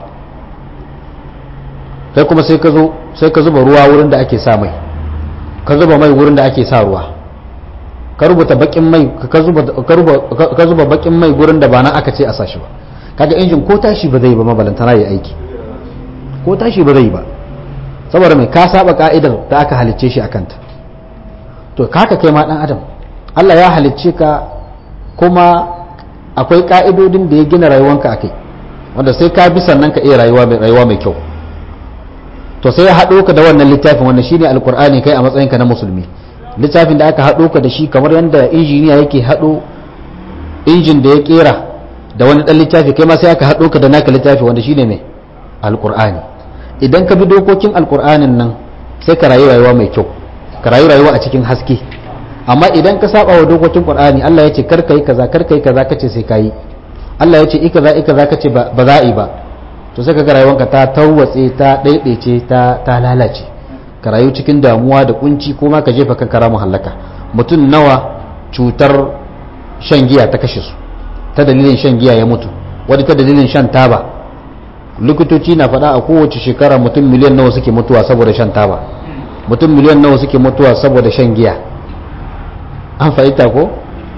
kai kuma sai ka zo sai ka zuba ruwa wurin da ake sa mai ka zuba mai wurin da ake sa ruwa ka rubuta bakin mai ka zuba bakin mai gurin da ba na aka ce a sashi ba kaga injin ko tashi ba zai ba mabalantana ya aiki ko tashi ba zai ba saboda mai ka saba ka'idar da aka halicce shi akanta to kaka kai ma dan adam Allah ya halicce ka kuma akwai ka'idodin da ya gina rayuwanka akai wanda sai ka bi sannan ka iya rayuwa mai rayuwa mai kyau to sai ya haɗo ka da wannan littafin wannan shine alkur'ani kai a matsayinka na musulmi littafin da aka haɗo ka da shi kamar yadda injiniya yake haɗo injin da ya kera da wani ɗan littafi kai ma sai aka haɗo ka da naka littafi wanda shine mai alkur'ani idan ka bi dokokin alkur'anin nan sai ka rayu rayuwa mai kyau ka rayu rayuwa a cikin haske amma idan ka saba wa dokokin qur'ani Allah ya ce kar kai kaza kar kai kaza kace sai kai Allah ya ce i kaza i kaza kace ba za a yi ba to sai kaga rayuwanka ta tawwatse ta daidaice ta ta lalace ka rayu cikin damuwa da kunci ko ma ka jefa kanka ramu halaka mutum nawa cutar shan giya ta kashe su ta dalilin shan giya ya mutu wani ta dalilin shan taba likitoci na faɗa a kowace shekara mutum miliyan nawa suke mutuwa saboda shan taba mutum miliyan nawa suke mutuwa saboda shan giya an fahimta ko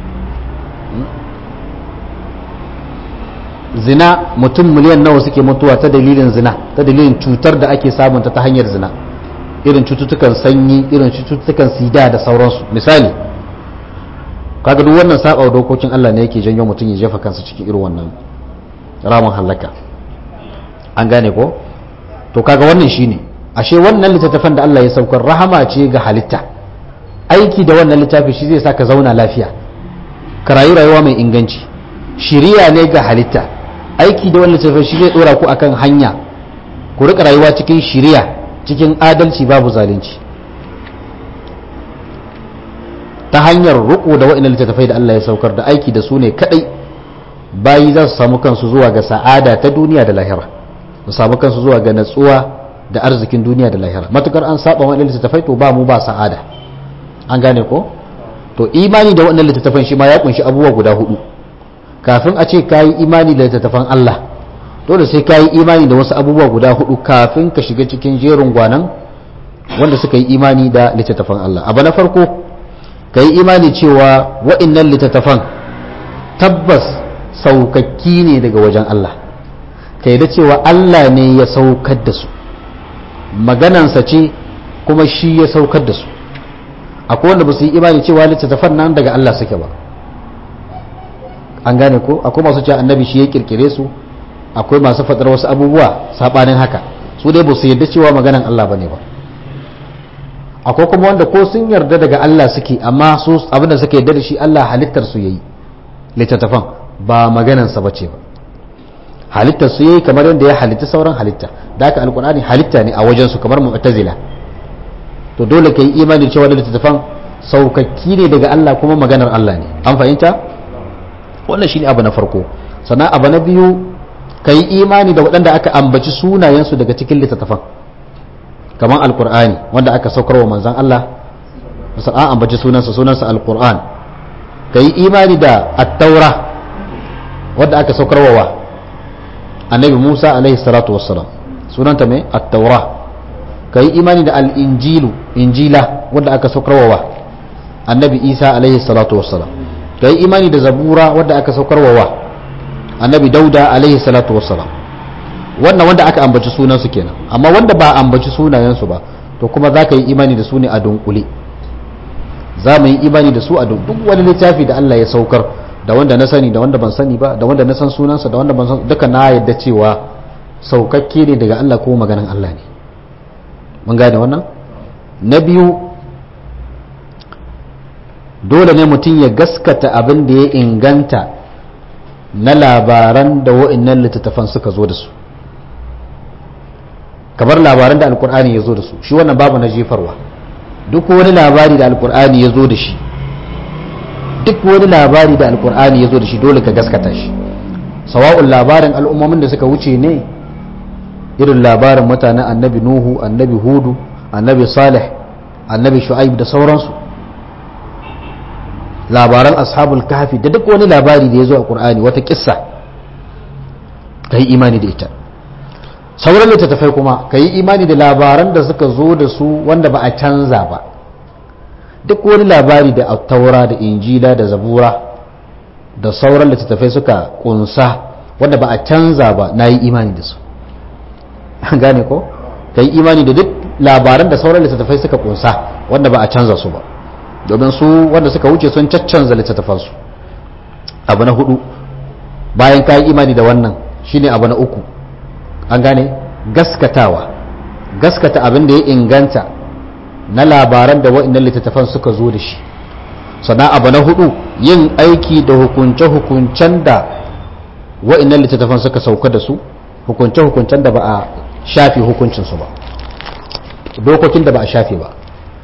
zina mutum miliyan nawa suke mutuwa ta dalilin zina ta dalilin cutar da ake samunta ta hanyar zina irin cututtukan sanyi irin cututtukan sida da sauransu misali kaga duk wannan saba dokokin Allah ne yake janyo mutum ya jefa kansa cikin irin wannan ramin halaka an gane ko to kaga wannan shine ashe wannan littattafan da Allah ya saukar rahama ce ga halitta aiki da wannan littafi shi zai sa ka zauna lafiya ka rayu rayuwa mai inganci shiriya ne ga halitta aiki da wannan littafi shi zai dora ku akan hanya ku rika rayuwa cikin shiriya cikin adalci babu zalunci ta hanyar riko da wa'annan littattafai da Allah ya saukar da aiki da su ne kadai bayi za su samu kansu zuwa ga sa'ada ta duniya da lahira su samu kansu zuwa ga natsuwa da arzikin duniya da lahira matukar an saba wa'annan littattafai to ba mu ba sa'ada an gane ko to imani da wa'annan littattafan shi ma ya kunshi abubuwa guda hudu kafin a ce kayi imani da littattafan Allah dole sai kayi imani da wasu abubuwa guda hudu kafin ka shiga cikin jerin gwanan wanda suka yi imani da littattafan Allah abu na farko ka yi imani cewa wa'innan littattafan tabbas saukakki ne daga wajen Allah ka yi da cewa Allah ne ya saukar da su maganansa ce kuma shi ya saukar da su akwai wanda ba su yi imani cewa littattafan nan daga Allah suke ba an gane ko akwai masu cewa annabi shi ya kirkire su akwai masu faɗar wasu abubuwa saɓanin haka su dai ba su yarda cewa maganan Allah ba ne ba akwai kuma wanda ko sun yarda daga Allah suke amma su abinda suka yarda da shi Allah halittar su yayi littattafan ba maganansa ba ce ba halittar su yayi kamar yadda ya halitta sauran halitta da haka alkur'ani halitta ne a wajen su kamar mu'tazila to dole kai imani cewa da littattafan saukakki ne daga Allah kuma maganar Allah ne an fahimta wannan shine abu na farko sannan abu na biyu kai imani da waɗanda aka ambaci sunayensu daga cikin littattafan kamar alkur'ani wanda aka saukar wa manzan Allah an ambaci sunansa sunansa alkur'an kai imani da at-taura wadda aka saukarwa annabi Musa alaihi salatu wassalam sunanta mai at-taura kai imani da al-injilu injila wadda aka saukarwa annabi Isa alaihi salatu wassalam kai imani da zabura wadda aka saukarwa annabi Dauda alaihi salatu wassalam wannan wanda aka ambaci sunansu kenan amma wanda ba ambaci sunayensu ba to kuma za ka yi imani da su ne a dunkule za mu yi imani da su a duk wani littafi da Allah ya saukar da wanda na sani da wanda ban sani ba da wanda na san sunansa da wanda ban san duka na yadda cewa saukakke ne daga Allah ko maganan Allah ne mun gane wannan na biyu dole ne mutum ya gaskata abin da ya inganta na labaran da wa'annan littattafan suka zo da su kamar labaran da alkur'ani ya zo da su shi wannan babu na jefarwa duk wani labari da alkur'ani ya zo da shi duk wani labari da alkur'ani ya zo da shi dole ka gaskata shi sawa'un labarin al'ummomin da suka wuce ne irin labarin mutanen annabi nuhu annabi hudu annabi salih annabi shu'aib da sauransu labaran ashabul kahfi da duk wani labari da ya zo a qur'ani wata kissa ka yi imani da ita sauran littattafai kuma ka yi imani da labaran da suka zo da su wanda ba a canza ba duk wani labari da taura da injila da zabura da sauran littattafai suka kunsa wanda ba a canza ba na yi imani da su an gane ko ka yi imani da duk labaran da sauran littattafai suka kunsa wanda ba a canza su ba domin su wanda suka wuce sun caccanza littattafansu abu na hudu bayan ka yi imani da wannan shine abu na uku an gane gaskatawa gaskata abin da ya inganta na labaran da wa'annan littattafan suka zo da shi sannan abu na hudu yin aiki da hukunce-hukuncen da wa'annan littattafan suka sauka da su hukunce-hukuncen da ba a shafi hukuncinsu ba dokokin da ba a shafi ba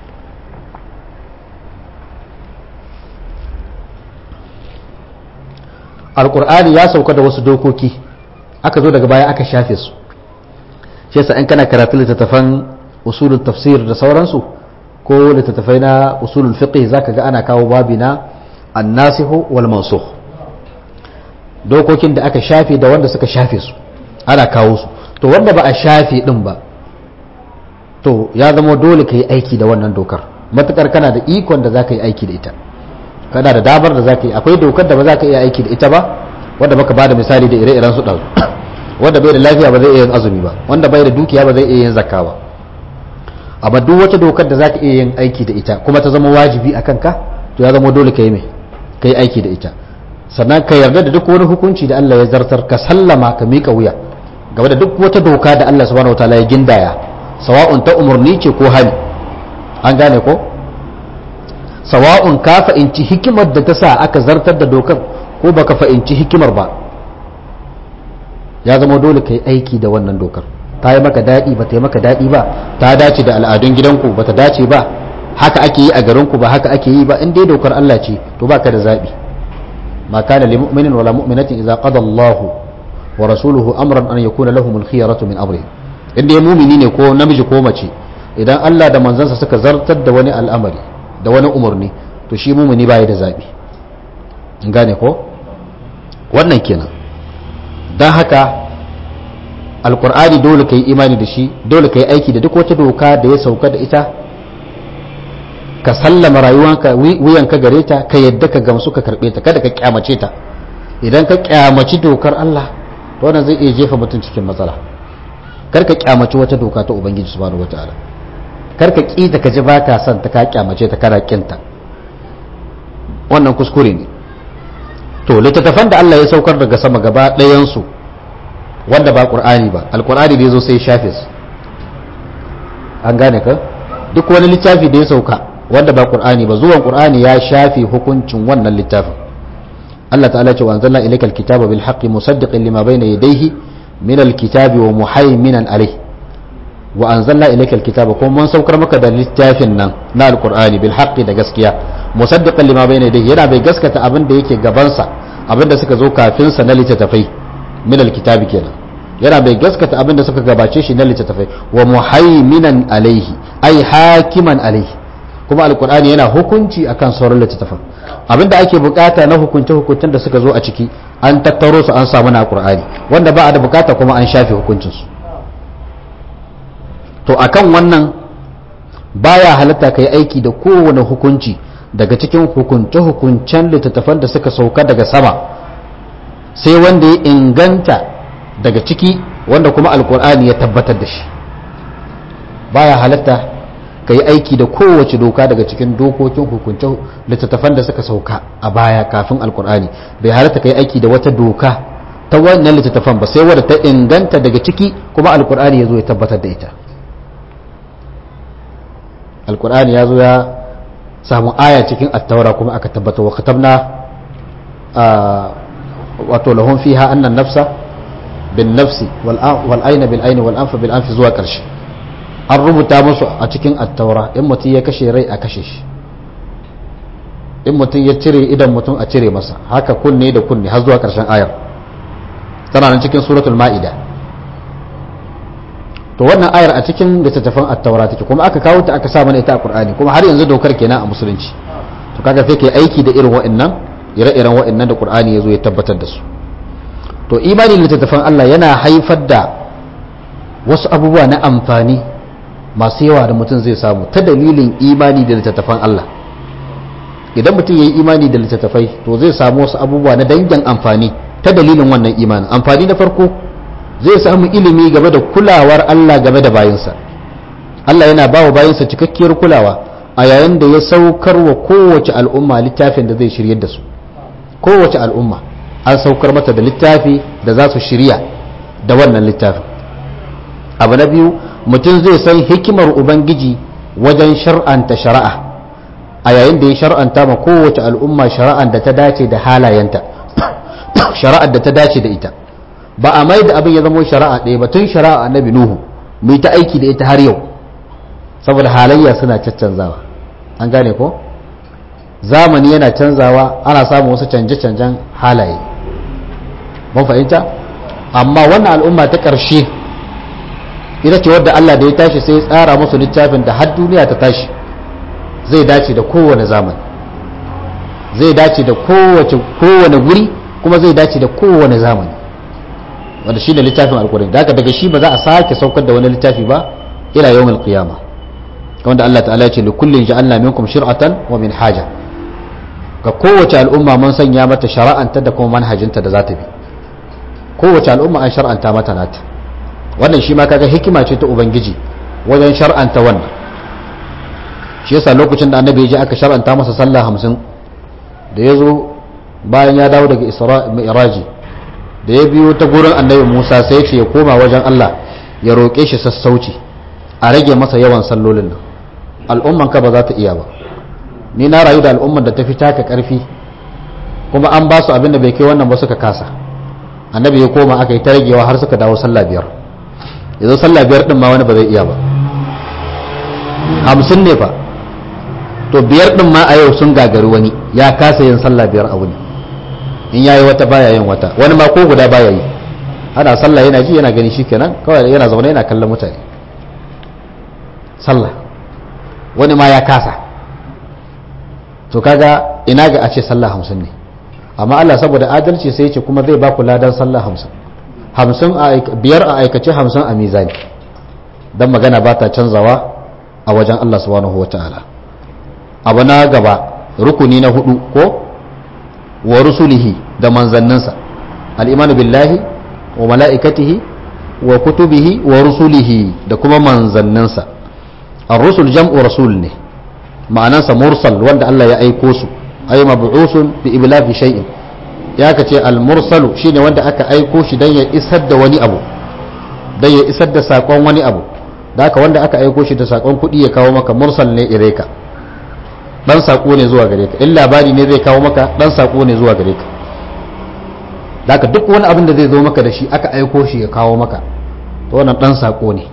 alkur'ani ya sauka da wasu dokoki aka zo daga baya aka shafe su shi yasa in kana karatu littattafan usulul tafsir da sauransu ko littattafai na usulul fiqh zaka ga ana kawo babi na annasihu wal mansukh dokokin da aka shafe da wanda suka shafe su ana kawo su to wanda ba a shafe din ba to ya zama dole ka yi aiki da wannan dokar matukar kana da ikon da zaka yi aiki da ita kana da damar da zaka yi akwai dokar da ba za ka iya aiki da ita ba wanda baka bada misali da ire-iren su ɗazu wanda bai da lafiya ba zai iya yin azumi ba wanda bai da dukiya ba zai iya yin zakka ba amma duk wata dokar da zaka iya yin aiki da ita kuma ta zama wajibi a kanka to ya zama dole ka yi mai ka yi aiki da ita sannan ka yarda da duk wani hukunci da Allah ya zartar ka sallama ka miƙa wuya game da duk wata doka da Allah subhanahu wataala ya gindaya sawa'un ta umarni ce ko hali an gane ko sawa'un ka fa'inci hikimar da ta sa aka zartar da dokar ko baka fa'inci hikimar ba ya zama dole ka yi aiki da wannan dokar ta yi maka daɗi ba ta yi maka daɗi ba ta dace da al'adun gidanku ba ta dace ba haka ake yi a garinku ba haka ake yi ba in dai dokar Allah ce to baka da zaɓi ma kana lil mu'minin wala mu'minatin idza qada Allahu wa rasuluhu amran an yakuna lahumul khiyaratu min amri in dai mu'mini ne ko namiji ko mace idan Allah da manzansa suka zartar da wani al'amari da wani umarni to shi mu'mini baya da zaɓi in gane ko wannan kenan don haka alkur'ani dole ka yi imani da shi dole ka yi aiki da duk wata doka da ya sauka da ita ka sallama rayuwanka wuyanka gare ta ka yadda ka gamsu ka karbe ta kada ka kyamace ta idan ka kyamaci dokar Allah to wannan zai iya jefa mutum cikin matsala kar ka kyamaci wata doka ta ubangiji subhanahu wataala kar ka ki ta ka ji baka son ta ka kyamace ta kana kinta wannan kuskure ne to littattafan da Allah ya saukar daga sama gaba ɗayansu wanda ba ƙur'ani ba alƙur'ani da ya zo sai shafe su an gane ka duk wani littafi da ya sauka wanda ba ƙur'ani ba zuwan ƙur'ani ya shafe hukuncin wannan littafin Allah ta'ala ce wa anzalna ilayka alkitaba bil haqqi musaddiqan lima bayna yadayhi min alkitabi wa muhaiminan alayh wa anzalna ilayka alkitaba kuma mun saukar maka da littafin nan na alqur'ani bil haqqi da gaskiya musaddiqan lima bayna yadayhi yana bai gaskata abin da yake gabansa abin da suka zo kafin sa na littattafai min alkitabi kenan yana bai gaskata abin da suka gabace shi na littattafai wa muhaiminan alaihi ai hakiman alaihi kuma alqur'ani yana hukunci akan sauran littattafan abinda ake bukata na hukunce hukuncen da suka zo a ciki an tattaro su an samu na qur'ani wanda ba a da bukata kuma an shafe hukuncin su to akan wannan baya halatta kai aiki da kowane hukunci daga cikin hukunce hukuncen littattafan da suka sauka daga sama sai wanda ya inganta daga ciki wanda kuma alkur'ani ya tabbatar da shi baya halatta ka yi aiki da kowace doka daga cikin dokokin hukuncin littattafan da suka sauka a baya kafin alkur'ani bai halatta ka yi aiki da wata doka ta wannan littattafan ba sai wadda ta inganta daga ciki kuma alkur'ani ya zo ya tabbatar da ita alkur'ani ya zo ya samu aya cikin attaura kuma aka tabbata wa katabna wato lahun fiha annan nafsa bin nafsi wal aina bil aini wal anfa bil anfi zuwa karshe an rubuta musu a cikin attaura in mutum ya kashe rai a kashe shi in mutum ya cire idan mutum a cire masa haka kunne da kunne har zuwa karshen ayar tana nan cikin suratul ma'ida to wannan ayar a cikin littattafan attaura take kuma aka kawo ta aka sa mana ita a qur'ani kuma har yanzu dokar kenan a musulunci to kaga sai kai aiki da irin wa'annan ire-iren wa'annan da qur'ani yazo ya tabbatar da su to imani littattafan Allah yana haifar da wasu abubuwa na amfani masu yawa da mutum zai samu ta dalilin imani da littattafan Allah idan mutum ya yi imani da littattafai to zai samu wasu abubuwa na dangin amfani ta dalilin wannan imanin amfani na farko zai samu ilimi game da kulawar Allah game da bayinsa Allah yana ba wa bayinsa cikakkiyar kulawa a yayin da ya saukar wa kowace al'umma littafin da zai shiryar da su kowace al'umma an saukar mata da littafi da za su shirya da wannan littafin abu na biyu mutum zai san hikimar ubangiji wajen shar'anta shari'a a yayin da ya shar'anta ma kowace al'umma shari'ar da ta dace da halayenta shari'ar da ta dace da ita ba a mai da abin ya zama shari'a ɗaya ba tun shari'a annabi nuhu mu ta aiki da ita har yau saboda halayya suna caccanzawa an gane ko zamani yana canzawa ana samun wasu canje-canjen halaye mun fahimta amma wannan al'umma ta ƙarshe ita ce wadda Allah da ya tashi sai ya tsara musu littafin da har duniya ta tashi zai dace da kowane zamani zai dace da kowane guri kuma zai dace da kowane zamani wanda shi ne littafin alkurin da daga shi ba za a sake saukar da wani littafi ba ila yawon qiyama wanda Allah ta'ala ya ce li kullin ja'alna minkum shir'atan wa min haja ga kowace al'umma mun sanya mata shara'anta da kuma manhajinta da za ta bi kowace al'umma an shar'anta mata nata wannan shi ma kaga hikima ce ta ubangiji wajen shar'anta wannan shi yasa lokacin da annabi ya je aka shar'anta masa sallah hamsin da ya zo bayan ya dawo daga isra mi'raji da ya biyo ta gurin annabi musa sai ce ya koma wajen allah ya roƙe shi sassauci a rage masa yawan sallolin nan al'umman ka ba za ta iya ba ni na rayu da al'umman da ta fi taka ƙarfi kuma an ba su abin da bai kai wannan ba suka kasa annabi ya koma aka yi ta ragewa har suka dawo sallah biyar yanzu sallah biyar din ma wani ba zai iya ba hamsin ne fa to biyar din ma a yau sun gagari wani ya kasa yin sallah biyar a wuni in yayi wata baya yin wata wani ma ko guda baya yi ana sallah yana ji yana gani shikenan kawai yana zaune yana kallon mutane sallah wani ma ya kasa to kaga ina ga a ce sallah hamsin ne amma Allah saboda adalci sai ce kuma zai ba ku ladan sallah hamsin hamsin biyar a aikace hamsin a mizani don magana ba ta canzawa a wajen Allah subhanahu wa ta'ala abu na gaba rukuni na hudu ko wa rusulihi da manzanninsa al'imanu billahi wa mala'ikatihi wa kutubihi wa rusulihi da kuma manzanninsa ar-rusul jam'u rasul ne ma'anansa mursal wanda Allah ya aiko su ay mab'usun bi iblafi shay'in ya kace al-mursalu shine wanda aka aiko shi dan ya isar da wani abu dan ya isar da sakon wani abu da haka wanda aka aiko shi da sakon kuɗi ya kawo maka mursal ne ireka dan sako ne zuwa gare ka in labari ne zai kawo maka dan sako ne zuwa gare ka daga duk wani abin da zai zo maka da shi aka aiko shi ya kawo maka to wannan dan sako ne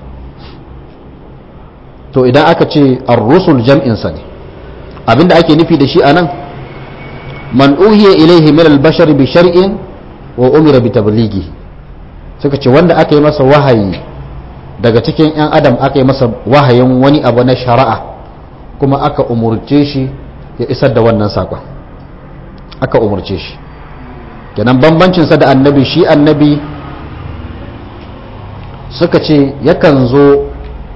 to idan aka ce ar-rusul jam'in sa ne abinda ake nufi da shi anan man uhiya ilaihi min al-bashar bi shar'in wa umira bi tablighi suka ce wanda aka yi masa wahayi daga cikin yan adam aka yi masa wahayin wani abu na shari'a kuma aka umurce shi ya isar da wannan sakon aka umarce shi kenan bambancinsa da annabi shi annabi suka ce yakan zo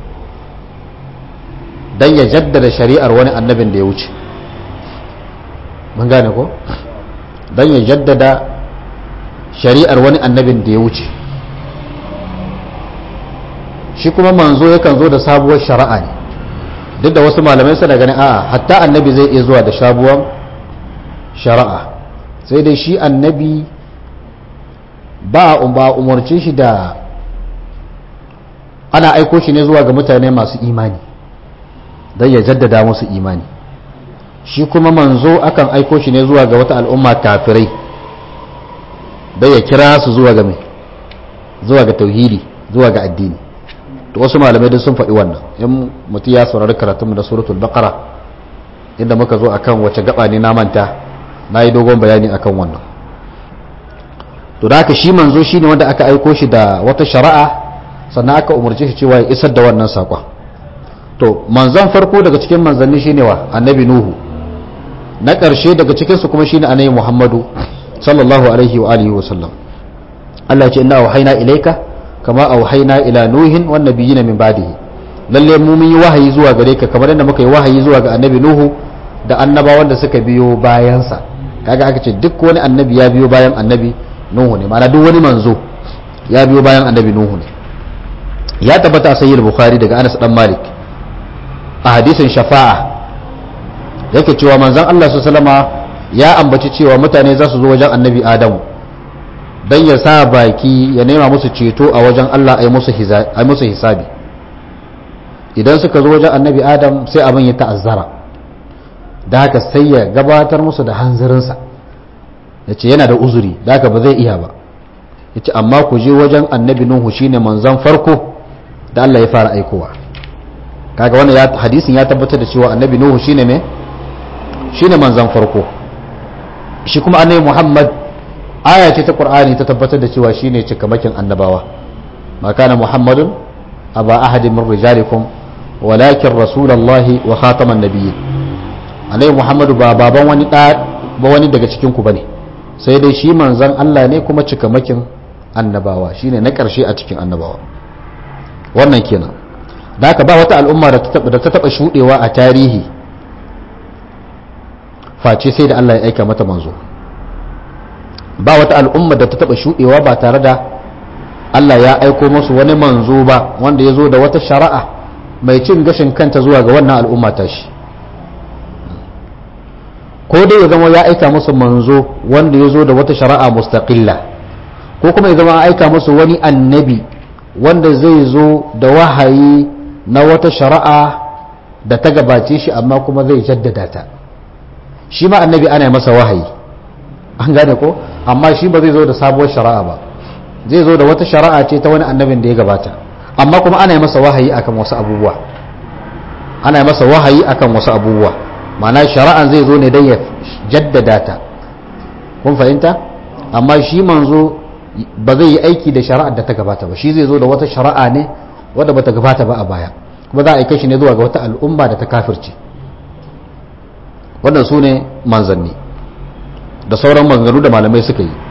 don ya jaddada shari'ar wani annabin da ya wuce mun gane ko don ya jaddada shari'ar wani annabin da ya wuce shi kuma manzo yakan zo da sabuwar shari'a ne duk da wasu malamai suna ganin a'a hatta annabi zai iya zuwa da sabuwar shari'a sai dai shi annabi ba ba umarci shi da ana aiko shi ne zuwa ga mutane masu imani don ya jaddada musu imani shi kuma manzo akan aiko shi ne zuwa ga wata al'umma kafirai don ya kira su zuwa ga mai zuwa ga tauhidi zuwa ga addini to wasu malamai duk sun faɗi wannan in mutum ya saurari karatunmu da suratul baqara inda muka zo akan wace gaba ne na manta na yi dogon bayani akan wannan to da haka shi manzo shine wanda aka aiko shi da wata shari'a sannan aka umarce shi cewa ya isar da wannan saƙon to manzon farko daga cikin manzanni shine wa annabi nuhu na ƙarshe daga cikinsu kuma shine annabi muhammadu sallallahu alaihi wa alihi wa sallam Allah ya ce inna auhayna ilayka kama auhayna ila nuhin wan nabiyina min ba'dihi lalle mu mun yi wahayi zuwa gare ka kamar yadda muka yi wahayi zuwa ga annabi nuhu da annabawan da suka biyo bayansa kaga aka ce duk wani annabi ya biyo bayan annabi nuhu ne ma'ana duk wani manzo ya biyo bayan annabi nuhu ne ya tabbata a sayyid bukhari daga anas dan malik a hadisin shafa'a yake cewa manzon Allah sallama ya ambaci cewa mutane za su zo wajen annabi adamu dan ya sa baki ya nema musu ceto a wajen Allah a yi musu hisabi idan suka zo wajen annabi adam sai abin ya ta'azzara da haka sai ya gabatar musu da hanzarinsa ya ce yana da uzuri da haka ba zai iya ba ya ce amma ku je wajen annabi nuhu shine manzon farko da Allah ya fara aikowa kaga wannan ya hadisin ya tabbatar da cewa annabi nuhu shine me shine manzon farko shi kuma annabi muhammad aya ce ta qur'ani ta tabbatar da cewa shine cikamakin annabawa ma kana muhammadun aba ahadin min rijalikum walakin rasulullahi wa khataman nabiyyin annabi muhammadu ba baban wani da ba wani daga cikin ku bane sai dai shi manzon Allah ne kuma cikamakin annabawa shine na karshe a cikin annabawa wannan kenan da haka ba wata al'umma da ta taba shudewa a tarihi face sai da Allah ya aika mata manzo ba wata al'umma da ta taba shudewa ba tare da Allah ya aiko musu wani manzo ba wanda ya zo da wata shari'a mai cin gashin kanta zuwa ga wannan al'umma ta shi ko dai ya zama ya aika musu manzo wanda ya zo da wata shari'a mustaqilla ko kuma ya zama ya aika musu wani annabi wanda zai zo da wahayi na wata shari'a da ta gabace shi amma kuma zai jaddada ta shi ma annabi ana masa wahayi an gane ko amma shi ba zai zo da sabuwar shari'a ba zai zo da wata shari'a ce ta wani annabin da ya gabata amma kuma ana masa wahayi akan wasu abubuwa ana masa wahayi akan wasu abubuwa ma'ana shari'an zai zo ne don ya jaddada ta kun fahimta amma shi manzo ba zai yi aiki da shari'ar da ta gabata ba shi zai zo da wata shari'a ne wadda bata gabata ba a baya kuma za a aika shi ne zuwa ga wata al'umma da ta kafirce wannan su ne manzanni da sauran manzannu da malamai suka yi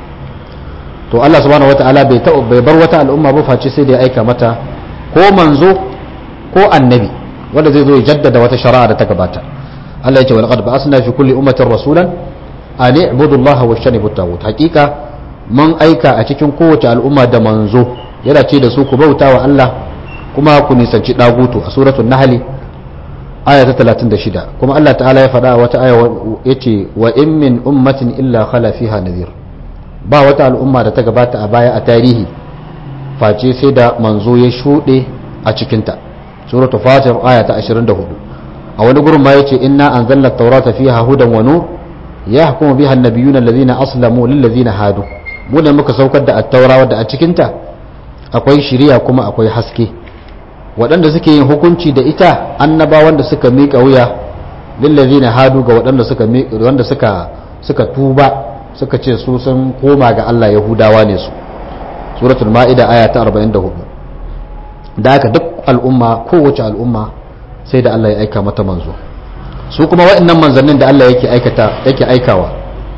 to Allah subhanahu wata'ala bai bai bar wata al'umma ba face sai da ya aika mata ko manzo ko annabi wanda zai zo ya jaddada wata shari'a da ta gabata Allah ya ce walqad ba'asna fi kulli ummatin rasulan an i'budu Allah wa shanibu at hakika mun aika a cikin kowace al'umma da manzo yana ce da su ku bauta wa Allah kuma ku nisanci dagutu a suratul nahl aya ta 36 kuma Allah ta'ala ya faɗa wata aya yace wa in min ummatin illa khala fiha nadhir ba wata al'umma da ta gabata a baya a tarihi face sai da manzo ya shuɗe a cikinta suratul fatir aya ta 24 a wani gurin ma yace inna anzalna at-taurata fiha hudan wa nur yahkumu biha an-nabiyyuna alladhina aslamu lil ladhina hadu mu ne muka saukar da at-taura wadda a cikinta akwai shiriya kuma akwai haske waɗanda suke yin hukunci da ita annabawan da suka miƙa wuya lil ladhina hadu ga waɗanda suka wanda suka suka tuba suka ce su sun koma ga Allah yahudawa ne su suratul ma'ida aya ta 44 da haka duk al'umma kowace al'umma sai da Allah ya aika mata manzo su kuma waɗannan manzannin da Allah yake aikata yake aikawa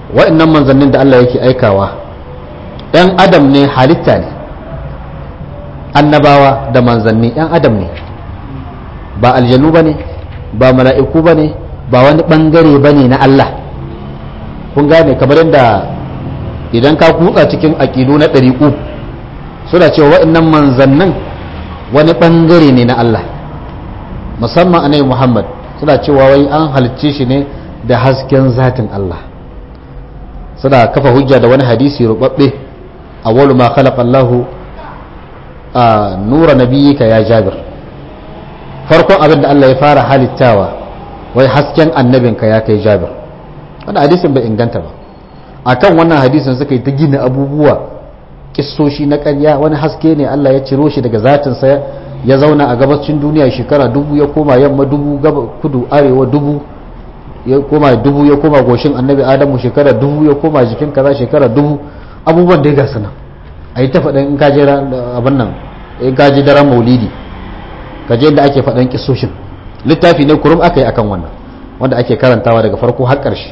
wa'annan manzannin da Allah yake aikawa ‘yan adam ne halitta ne annabawa da manzanni ‘yan adam ne ba aljanu ba ne ba mala'iku ba ne ba wani ɓangare ba ne na Allah kun gane kamar yadda idan ka kutsa cikin aƙidu na ɗariƙu suna cewa wa'annan manzannin wani ɓangare ne na Allah musamman anai Muhammad suna cewa wai an halicce shi ne da hasken zatin Allah suna kafa hujja da wani hadisi rubabbe awwalu ma khalaqa Allahu a nura nabiyyika ya Jabir farkon abin da Allah ya fara halittawa wai hasken annabinka ya kai Jabir wannan hadisin bai inganta ba akan wannan hadisin suka yi ta gina abubuwa kissoshi na ƙarya wani haske ne Allah ya ciro shi daga zatinsa ya zauna a gabacin duniya shekara dubu ya koma yamma dubu kudu arewa dubu ya koma dubu ya koma goshin annabi adamu shekara dubu ya koma jikin kaza shekara dubu abubuwan da ya gasu nan a yi ta faɗin in kaje abin nan in kaje daren maulidi kaje da ake faɗin kisoshin littafi ne kurum aka yi akan wannan wanda ake karantawa daga farko har ƙarshe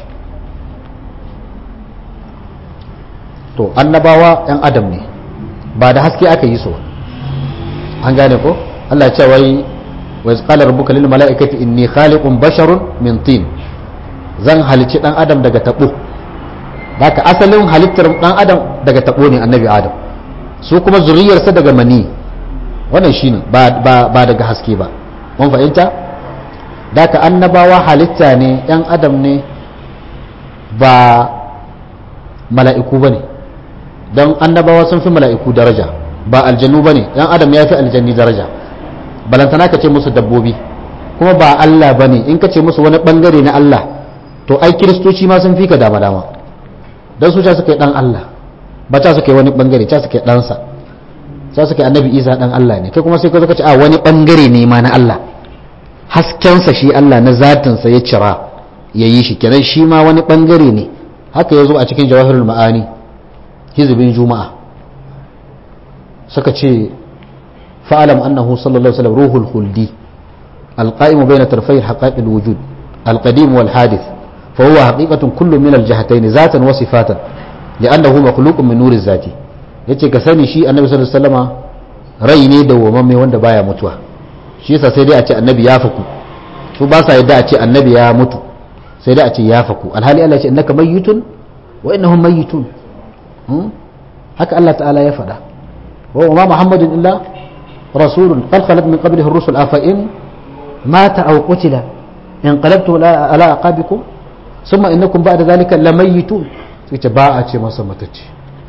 to annabawa yan adam ne ba da haske aka yi su an gane ko Allah ya ce wai wa qala rabbuka lil mala'ikati inni khaliqun basharun min tin zan halici dan adam daga tabo haka asalin halittar dan adam daga tabo ne annabi adam su kuma zuriyarsa daga mani wannan shine ba ba ba daga haske ba mun fahimta daka annabawa halitta ne yan adam ne ba mala'iku bane don annabawa sun fi mala'iku daraja ba aljanu bane yan adam ya fi aljanni daraja balantana ka ce musu dabbobi kuma ba Allah bane in ka ce musu wani bangare na Allah to ai kiristoci ma sun fi ka dama dama don su ta suka yi dan Allah ba ta suka yi wani bangare ta suka yi ɗansa ta suka yi annabi isa dan Allah ne kai kuma sai ka zo ka ce a wani bangare ne ma na Allah haskensa shi Allah na zatinsa ya cira ya yi shi kenan shi ma wani bangare ne haka ya zo a cikin jawahirul ma'ani hizibin juma'a suka ce fa'alam annahu sallallahu alaihi wasallam ruhul khuldi alqa'imu bayna tarfay haqa'iq alwujud alqadim wal hadith fa huwa haqiqatun kullu min aljahatayn zatan wa sifatan li'annahu makhluqun min nuri zati yace ka sani shi annabi sallallahu alaihi wasallama rai ne dawwamamme wanda baya mutuwa shi yasa sai dai a ce annabi ya faku su ba sa yadda a ce annabi ya mutu sai dai a ce ya faku alhali Allah ya ce innaka mayyitun wa innahum mayyitun haka Allah ta'ala ya faɗa wa ma muhammadin illa rasulun qad khalat min qablihi ar-rusul afa in mata aw qutila in qalabtu ala aqabikum thumma innakum ba'da dhalika lamayitun sai ce ba a ce masa matacce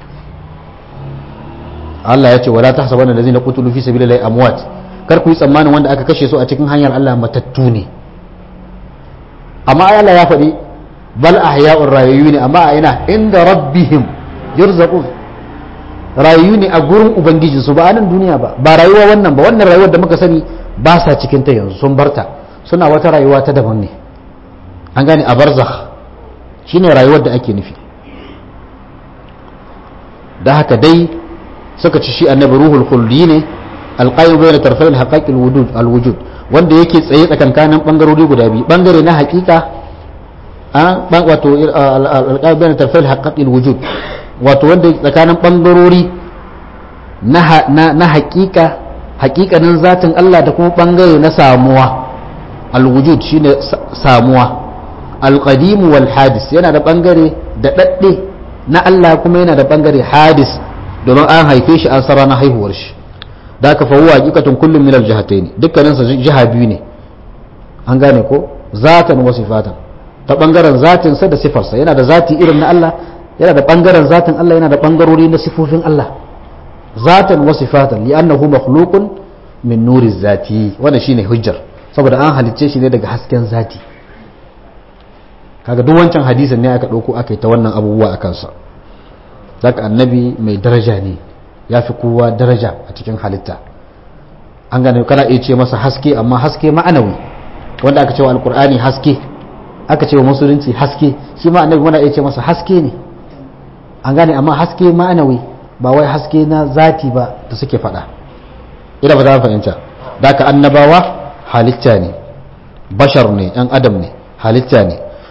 Allah ya ce wala tahsabanna allazina qutilu fi sabilillahi amwat kar ku yi tsammanin wanda aka kashe su a cikin hanyar Allah matattu ne amma Allah ya faɗi bal ahya'ur rayuyu ne amma a ina inda rabbihim yurzaqun rayu ne a gurin ubangijin su ba a nan duniya ba ba rayuwa wannan ba wannan rayuwar da muka sani ba sa cikin ta yanzu sun barta suna wata rayuwa ta daban ne an gane a barzakh shine rayuwar da ake nufi da haka dai suka ci shi annabi ruhul khuldi ne alqayyim bayna tarfai alhaqaiq alwujud alwujud wanda yake tsaye tsakankanin bangarori guda biyu bangare na hakika a wato alqayyim bayna tarfai alhaqaiq alwujud wato wanda tsakanin bangarori na hakika hakikanin zatin Allah da kuma bangare na samuwa alwujud shine samuwa alqadim wal hadis yana da bangare da dadde na Allah kuma yana da bangare hadis domin an haife shi an sara na haihuwar shi da aka fahuwa hakikatun kullum min aljihatayn dukkanin sa jiha biyu ne an gane ko zatan wa sifatan ta bangaren zatin sa da sifarsa yana da zati irin na Allah yana da bangaren zatin Allah yana da bangarori na sifofin Allah zatan wa sifatan li'annahu makhluqun min nuri zati wannan shine hujjar saboda an halicce shi ne daga hasken zati kaga duk wancan hadisin ne aka dauko aka yi ta wannan abubuwa akan sa zaka annabi mai daraja ne ya fi kowa daraja a cikin halitta an gane kana iya ce masa haske amma haske ma'anawi wanda aka ce wa alkur'ani haske aka ce wa musulunci haske shi ma annabi muna iya ce masa haske ne an gane amma haske ma'anawi ba wai haske na zati ba da suke faɗa ina ba za fahimta da ka annabawa halitta ne bashar ne yan adam ne halitta ne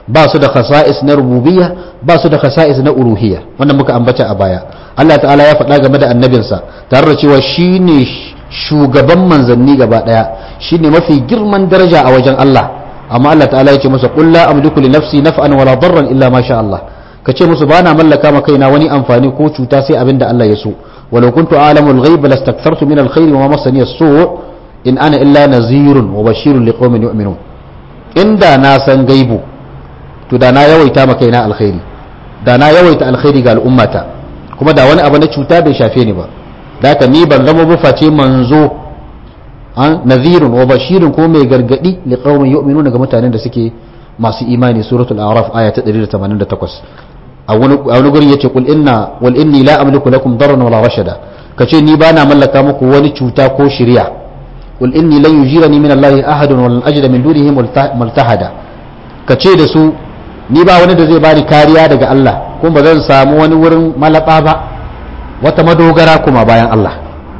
ba su da khasa'is na rububiyya ba su da khasa'is na uluhiyya wannan muka ambata a baya Allah ta'ala ya faɗa game da annabinsa tare da cewa shine shugaban manzanni gaba daya shine mafi girman daraja a wajen Allah amma Allah ta'ala ya ce masa qul la amliku li nafsi naf'an wala darran illa ma sha Allah ka ce musu bana mallaka ma kaina wani amfani ko cuta sai abinda Allah ya so walau kuntu a'lamu al-ghaib lastakthartu min al-khair wa ma massani as-su' in ana illa nazirun wa bashirun liqaumin yu'minun inda na san gaibu to da na yawaita ma kaina alkhairi da na yawaita alkhairi ga al'ummata kuma da wani abu na cuta bai shafe ni ba da haka ni ban zama ba face manzo an nazirun wa bashirun ko mai gargadi li qaumin yu'minuna ga mutanen da suke masu imani suratul a'raf aya ta 188 a wani a wani gurin yace qul inna wal inni la amliku lakum darran wala rashada kace ni bana mallaka muku wani cuta ko shiriya qul inni lan yujirani min allahi ahadun wa lan ajida min dunihi multahada kace da su ni ba wani da zai bani kariya daga Allah kuma ba zan samu wani wurin malaba ba wata madogara kuma bayan Allah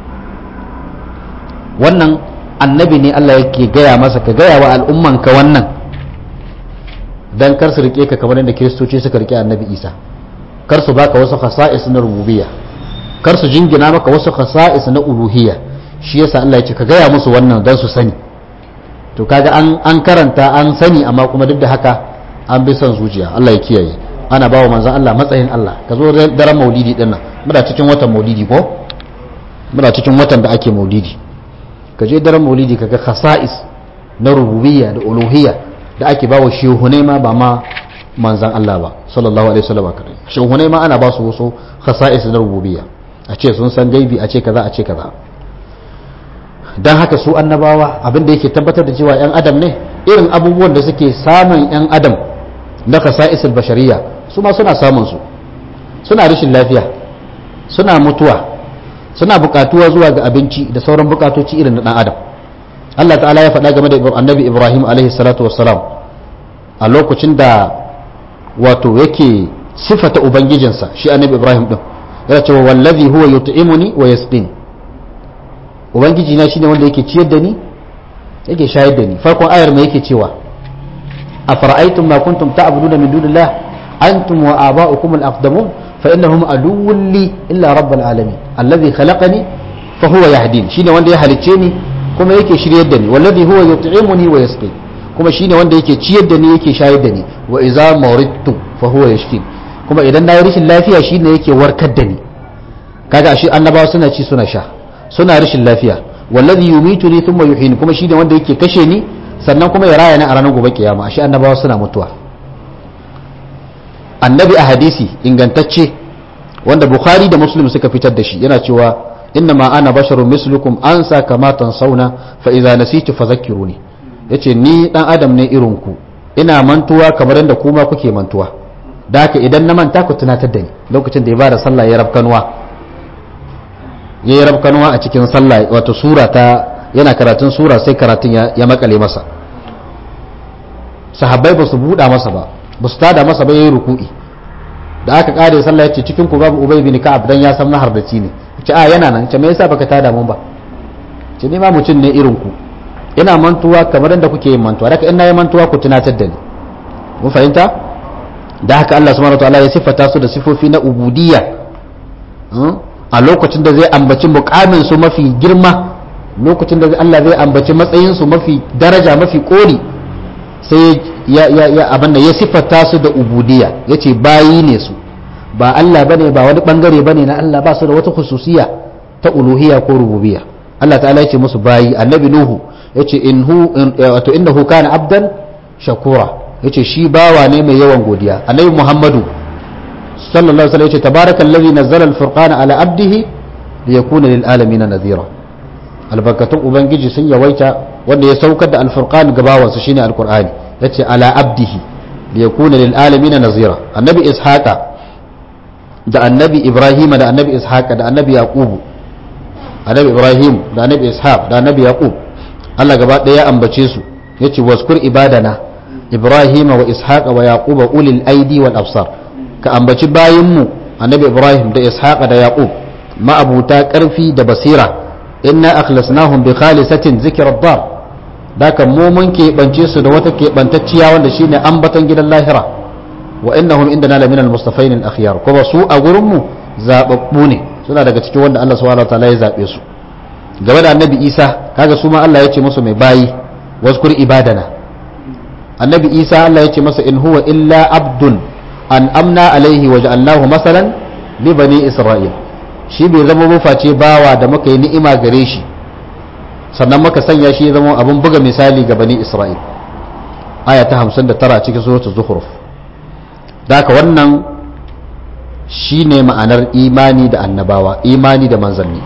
wannan annabi ne Allah yake gaya masa ka gaya wa al'ummanka wannan dan kar su rike ka kamar yadda kiristoci suka rike annabi isa kar su baka wasu khasa'is na rububiyya kar su jingina maka wasu khasa'is na uluhiyya shi yasa Allah ya ce ka gaya musu wannan dan su sani to kaga an an karanta an sani amma kuma duk da haka an bi son zuciya Allah ya kiyaye ana bawa manzon Allah matsayin Allah ka zo daren maulidi din nan muna cikin watan maulidi ko muna cikin watan da ake maulidi ka je daren maulidi ka ga khasa'is na rububiyya da uluhiyya da ake ba wa shehunai ma ba ma manzan Allah ba sallallahu alaihi wasallam kadai shehunai ma ana ba su wasu khasa'is na rububiyya a ce sun san gaibi a ce kaza a ce kaza dan haka su annabawa abin da yake tabbatar da cewa yan adam ne irin abubuwan da suke samun yan adam na khasa'is al-bashariyya su ma suna samun su suna rashin lafiya suna mutuwa suna bukatuwa zuwa ga abinci da sauran bukatoci irin na dan adam Allah ta'ala ya faɗa game da annabi Ibrahim alaihi salatu wassalam a lokacin da wato yake sifata ubangijinsa shi annabi Ibrahim din yana cewa wallazi huwa yut'imuni wa yasqin ubangiji na shine wanda yake ciyar da ni yake shayar da ni farkon ayar me yake cewa afara'aytum ma kuntum ta'buduna min dunillah antum wa aba'ukum al-aqdamun fa innahum aduwwun li illa rabbil alamin alladhi khalaqani fa huwa yahdin shine wanda ya halicce ni kuma yake shiryar da ni wallazi huwa yut'imuni wa yasqi kuma shine wanda yake ciyar da ni yake shayar da ni wa idza maridtu fa huwa yashfin kuma idan na yi rashin lafiya shine yake warkar da ni kaga ashe annabawa suna ci suna sha suna rashin lafiya wallazi yumituni thumma yuhyini kuma shine wanda yake kashe ni sannan kuma ya raya ni a ranar gobe kiyama ashe annabawa suna mutuwa annabi a hadisi ingantacce wanda bukhari da muslim suka fitar da shi yana cewa innama ana basharun mislukum ansa kama tansawna fa idza nasitu fadhakkiruni yace ni dan adam ne irin ku ina mantuwa kamar yadda kuma kuke mantuwa da haka idan na manta ku tunatar da ni lokacin da ya bada sallah ya rabkanwa ya yi rabkanwa a cikin sallah wato sura ta yana karatun sura sai karatun ya makale masa sahabbai ba su buɗa masa ba ba su tada masa ba ya yi ruku'i da aka kare sallah ya ce cikin ku babu ubay bin ka'ab dan ya san mahardaci ne ce a yana nan ce me yasa baka tada mun ba ce ni ma mutum ne irin ku ina mantuwa kamar yadda kuke yin mantuwa daga ina yi mantuwa ku tunatar da ni mun fahimta da haka Allah subhanahu wataala ya siffata su da sifofi na ubudiyya a lokacin da zai ambaci mukamin su mafi girma lokacin da Allah zai ambaci matsayin su mafi daraja mafi koli sai ya ya ya abin da ya siffata su da ubudiyya yace bayi ne su ba Allah bane ba wani bangare bane na Allah ba su da wata khususiya ta uluhiyya ko rububiyya Allah ta'ala yace musu bayi annabi nuhu yace inhu wato innahu kana abdan shakura yace shi bawa ne mai yawan godiya annabi muhammadu sallallahu alaihi wasallam yace tabarakallazi nazzala al-furqana ala abdihi liyakuna lil alamin nadhira albarkatun ubangiji sun yawaita wanda ya saukar da al-furqan ga bawansa shine al-qur'ani yace ala abdihi liyakuna lil alamin nadhira annabi ishaqa da annabi ibrahima da annabi ishaqa da annabi yaqubu annabi ibrahim da annabi ishaq da annabi yaqub Allah gaba ɗaya ya ambace su yace waskur ibadana ibrahima wa ishaqa wa yaquba ulil aidi wal absar ka ambaci bayinmu annabi ibrahim da ishaqa da yaqub ma'abuta karfi da basira inna akhlasnahum bi khalisatin zikra dar daka mu mun keɓance su da wata keɓantacciya wanda shine ambaton gidan lahira wa innahum indana la minal mustafain al akhyar kuma su a gurin mu zababbu ne suna daga cikin wanda Allah subhanahu wa ta'ala ya zabe su game da annabi Isa kaga su ma Allah ya ce musu mai bayi wazkur ibadana annabi Isa Allah ya ce masa in huwa illa abdun an amna alaihi wa ja'alnahu masalan li bani isra'il shi bai zama mafaci bawa da muka yi ni'ima gare shi sannan muka sanya shi ya zama abin buga misali ga bani isra'il aya ta 59 a cikin suratul zukhruf daka wannan shine ma'anar imani da annabawa imani da manzanni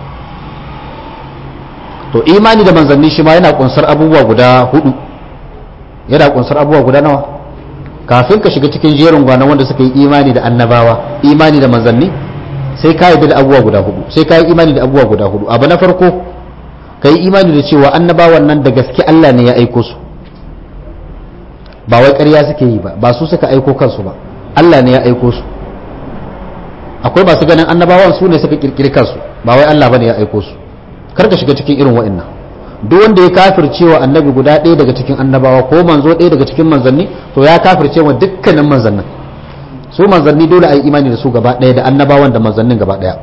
to imani da manzanni shi ma yana kunsar abubuwa guda hudu yana kunsar abubuwa guda nawa kafin ka shiga cikin jerin gwanon wanda suka yi imani da annabawa imani da manzanni sai ka yi da abubuwa guda hudu sai ka yi imani da abubuwa guda hudu abu na farko ka yi imani da cewa annabawan nan da gaske Allah ne ya aiko su ba wai ƙarya suke yi ba ba su suka aiko kansu ba Allah ne ya aiko su akwai masu ganin annabawan su ne suka kirkiri kansu ba wai Allah bane ya aiko su kar ka shiga cikin irin wa'annan duk wanda ya kafirce wa annabi guda ɗaya daga cikin annabawa ko manzo ɗaya daga cikin manzanni to ya kafirce wa dukkanin manzannin su manzanni dole a yi imani da su gaba ɗaya da annabawan da manzannin gaba ɗaya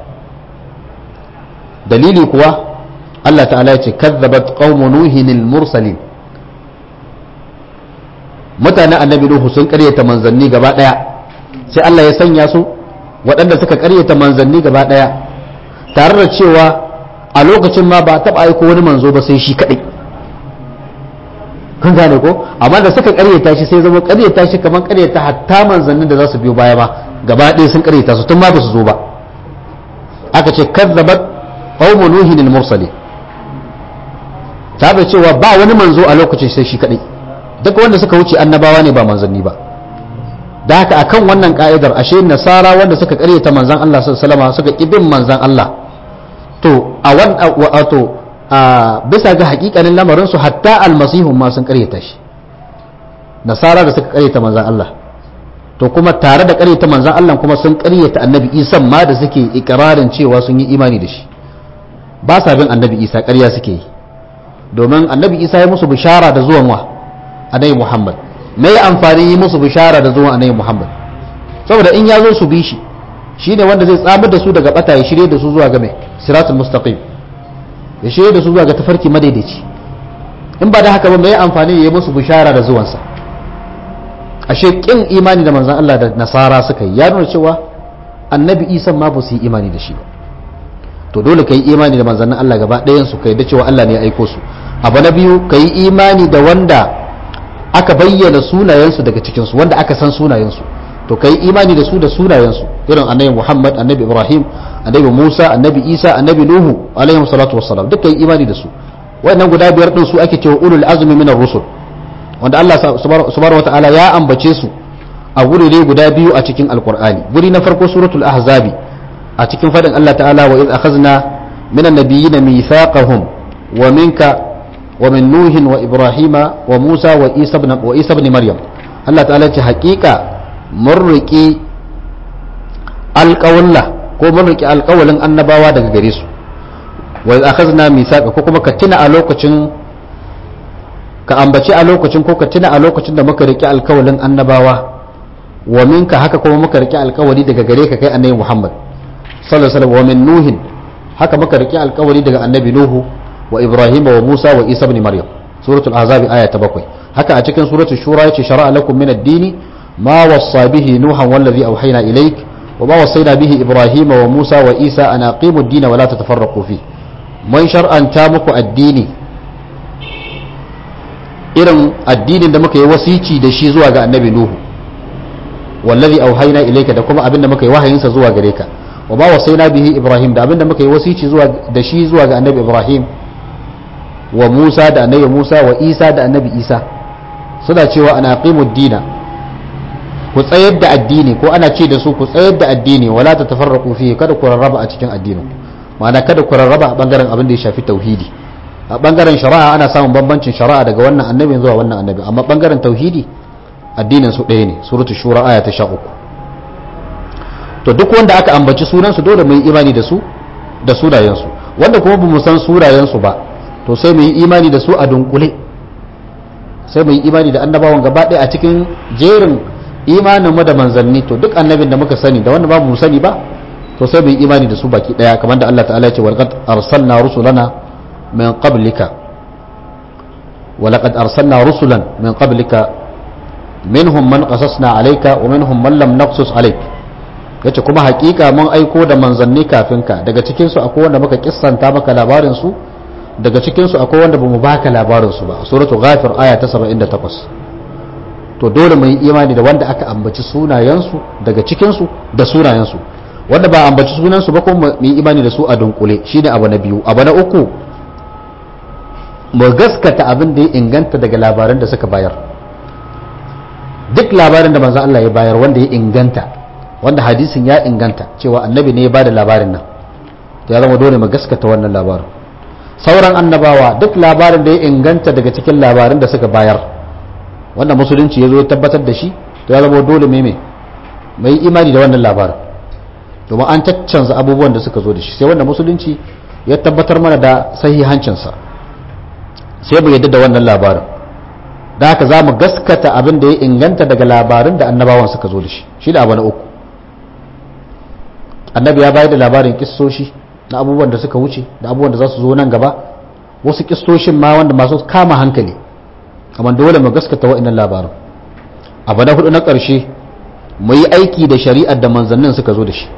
dalili kuwa Allah ta'ala ya ce kazzabat qaumu nuhin mursalin mutanen annabi nuhu sun karyata manzanni gaba ɗaya sai Allah ya sanya su waɗanda suka karyata manzanni gaba ɗaya tare da cewa a lokacin ma ba taɓa aiko wani manzo ba sai shi kaɗai kun gane ko amma da suka karyata shi sai zama karyata shi kamar karyata hatta manzannin da za su biyo baya ma gaba ɗaya sun karyata su tun ma ba su zo ba aka ce kazzabat qaumu nuhin al-mursali ta da cewa ba wani manzo a lokacin sai shi kaɗai duk wanda suka wuce annabawa ne ba manzanni ba da haka akan wannan ka'idar ashe nasara wanda suka karyata manzan Allah sallallahu alaihi wasallam suka kibin manzan Allah to a wato a bisa ga hakikanin lamarin su hatta almasihun ma sun karyata shi nasara da suka karyata manzan Allah to kuma tare da karyata manzan Allah kuma sun karyata annabi Isa ma da suke ikirarin cewa sun yi imani da shi ba sa bin annabi Isa ƙarya suke yi domin annabi Isa ya musu bishara da zuwan wa annabi Muhammad me amfani yi musu bishara da zuwan annabi Muhammad saboda in ya zo su bi shi shine wanda zai tsamar da su daga bata ya shirye da su zuwa ga mai siratul mustaqim ya shirye da su zuwa ga tafarki madaidaici in ba da haka ba mai amfani ya yi musu bishara da zuwansa ashe kin imani da manzon Allah da nasara suka yi ya nuna cewa annabi Isa ma ba su yi imani da shi ba to dole ka yi imani da manzannin Allah gaba ɗayan su kai da cewa Allah ne ya aiko su abu na biyu ka yi imani da wanda aka bayyana sunayensu daga cikinsu wanda aka san sunayensu to kai imani da su da sunayensu irin annabi Muhammad annabi Ibrahim annabi Musa annabi Isa annabi Nuhu alaihi salatu wassalam duk kai imani da su wannan guda biyar din su ake cewa ulul azmi minar rusul wanda Allah subhanahu wataala ya ambace su a gurire guda biyu a cikin alqur'ani guri na farko suratul ahzabi a cikin fadin Allah ta'ala wa iz akhadna minan nabiyyin mithaqahum wa minka wa min nuhin wa ibrahima wa musa wa isa ibn wa isa ibn maryam Allah ta'ala ce haƙiƙa mun riƙi alƙawalla ko mun riƙi alƙawalin annabawa daga gare su wa akhazna misaqa ko kuma ka tuna a lokacin ka ambaci a lokacin ko ka tuna a lokacin da muka riƙi alƙawalin annabawa wa minka haka kuma muka riƙi alƙawari daga gare ka kai annabi Muhammad sallallahu alaihi wasallam wa min nuhin haka muka riƙi alƙawari daga annabi Nuhu wa Ibrahim wa Musa wa Isa ibn Maryam suratul ahzab aya ta bakwai haka a cikin suratul shura yace shar'a lakum min ad-dini ما وصى به نوحا والذي أوحينا إليك وما وصينا به إبراهيم وموسى وإيسى أن أقيموا الدين ولا تتفرقوا فيه من شرعا تامك الدين irin addinin da muka yi wasici da shi zuwa ga annabi Nuhu wallazi auhayna ilayka da kuma abin da muka yi wahayinsa zuwa gare ka wa ma wasaina bihi Ibrahim da abin da muka yi wasici zuwa da shi zuwa ga annabi Ibrahim wa Musa da annabi Musa wa Isa da annabi Isa suna cewa ana aqimu dina ku tsayar da addini ko ana ce da su ku tsayar da addini wala ta tafarraqu fihi kada ku rarraba a cikin addinin ma'ana kada ku rarraba a bangaren abin da ya shafi tauhidi a bangaren shari'a ana samun bambancin shari'a daga wannan annabi zuwa wannan annabi amma bangaren tauhidi addinin su ɗaya ne suratul shura aya ta 13 to duk wanda aka ambaci sunan su dole mu yi imani da su da sunayen su wanda kuma bamu san sunayen su ba to sai mu yi imani da su a dunkule sai mu yi imani da annabawan gaba ɗaya a cikin jerin imanin mu da manzanni to duk annabin da muka sani da wanda ba mu sani ba to sai mu yi imani da su baki ɗaya kamar da Allah ta'ala ya ce walqad arsalna rusulana min qablika walaqad arsalna rusulan min qablika minhum man qasasna alayka wa minhum man lam naqsus alayk yace kuma hakika mun aiko da manzanni kafin ka daga cikin su akwai wanda muka kissanta maka labarin su daga cikin su akwai wanda bamu baka labarin su ba suratu ghafir aya ta 78 to dole mu yi imani da wanda aka ambaci sunayen su daga cikin su da sunayen su wanda ba ambaci sunan su ba kuma mu yi imani da su a dunkule shine abu na biyu abu na uku mu gaskata abin da ya inganta daga labaran da suka bayar duk labarin da manzo Allah ya bayar wanda ya inganta wanda hadisin ya inganta cewa annabi ne ya bada labarin nan to ya zama dole mu gaskata wannan labarin sauran annabawa duk labarin da ya inganta daga cikin labarin da suka bayar wanda musulunci ya zo ya tabbatar da shi to ya zama dole mai mai imani da wannan labarin domin an caccanza abubuwan da suka zo da shi sai wanda musulunci ya tabbatar mana da sahihancinsa sai mu yadda da wannan labarin da haka za mu gaskata abin da ya inganta daga labarin da annabawan suka zo da shi shi da abu na uku annabi ya bayar da labarin kissoshi na abubuwan da suka wuce da abubuwan da za su zo nan gaba wasu kissoshin ma wanda masu kama hankali amma dole mu gaskata wa'annan labarin abu na hudu na ƙarshe mu yi aiki da shari'ar da manzannin suka zo da shi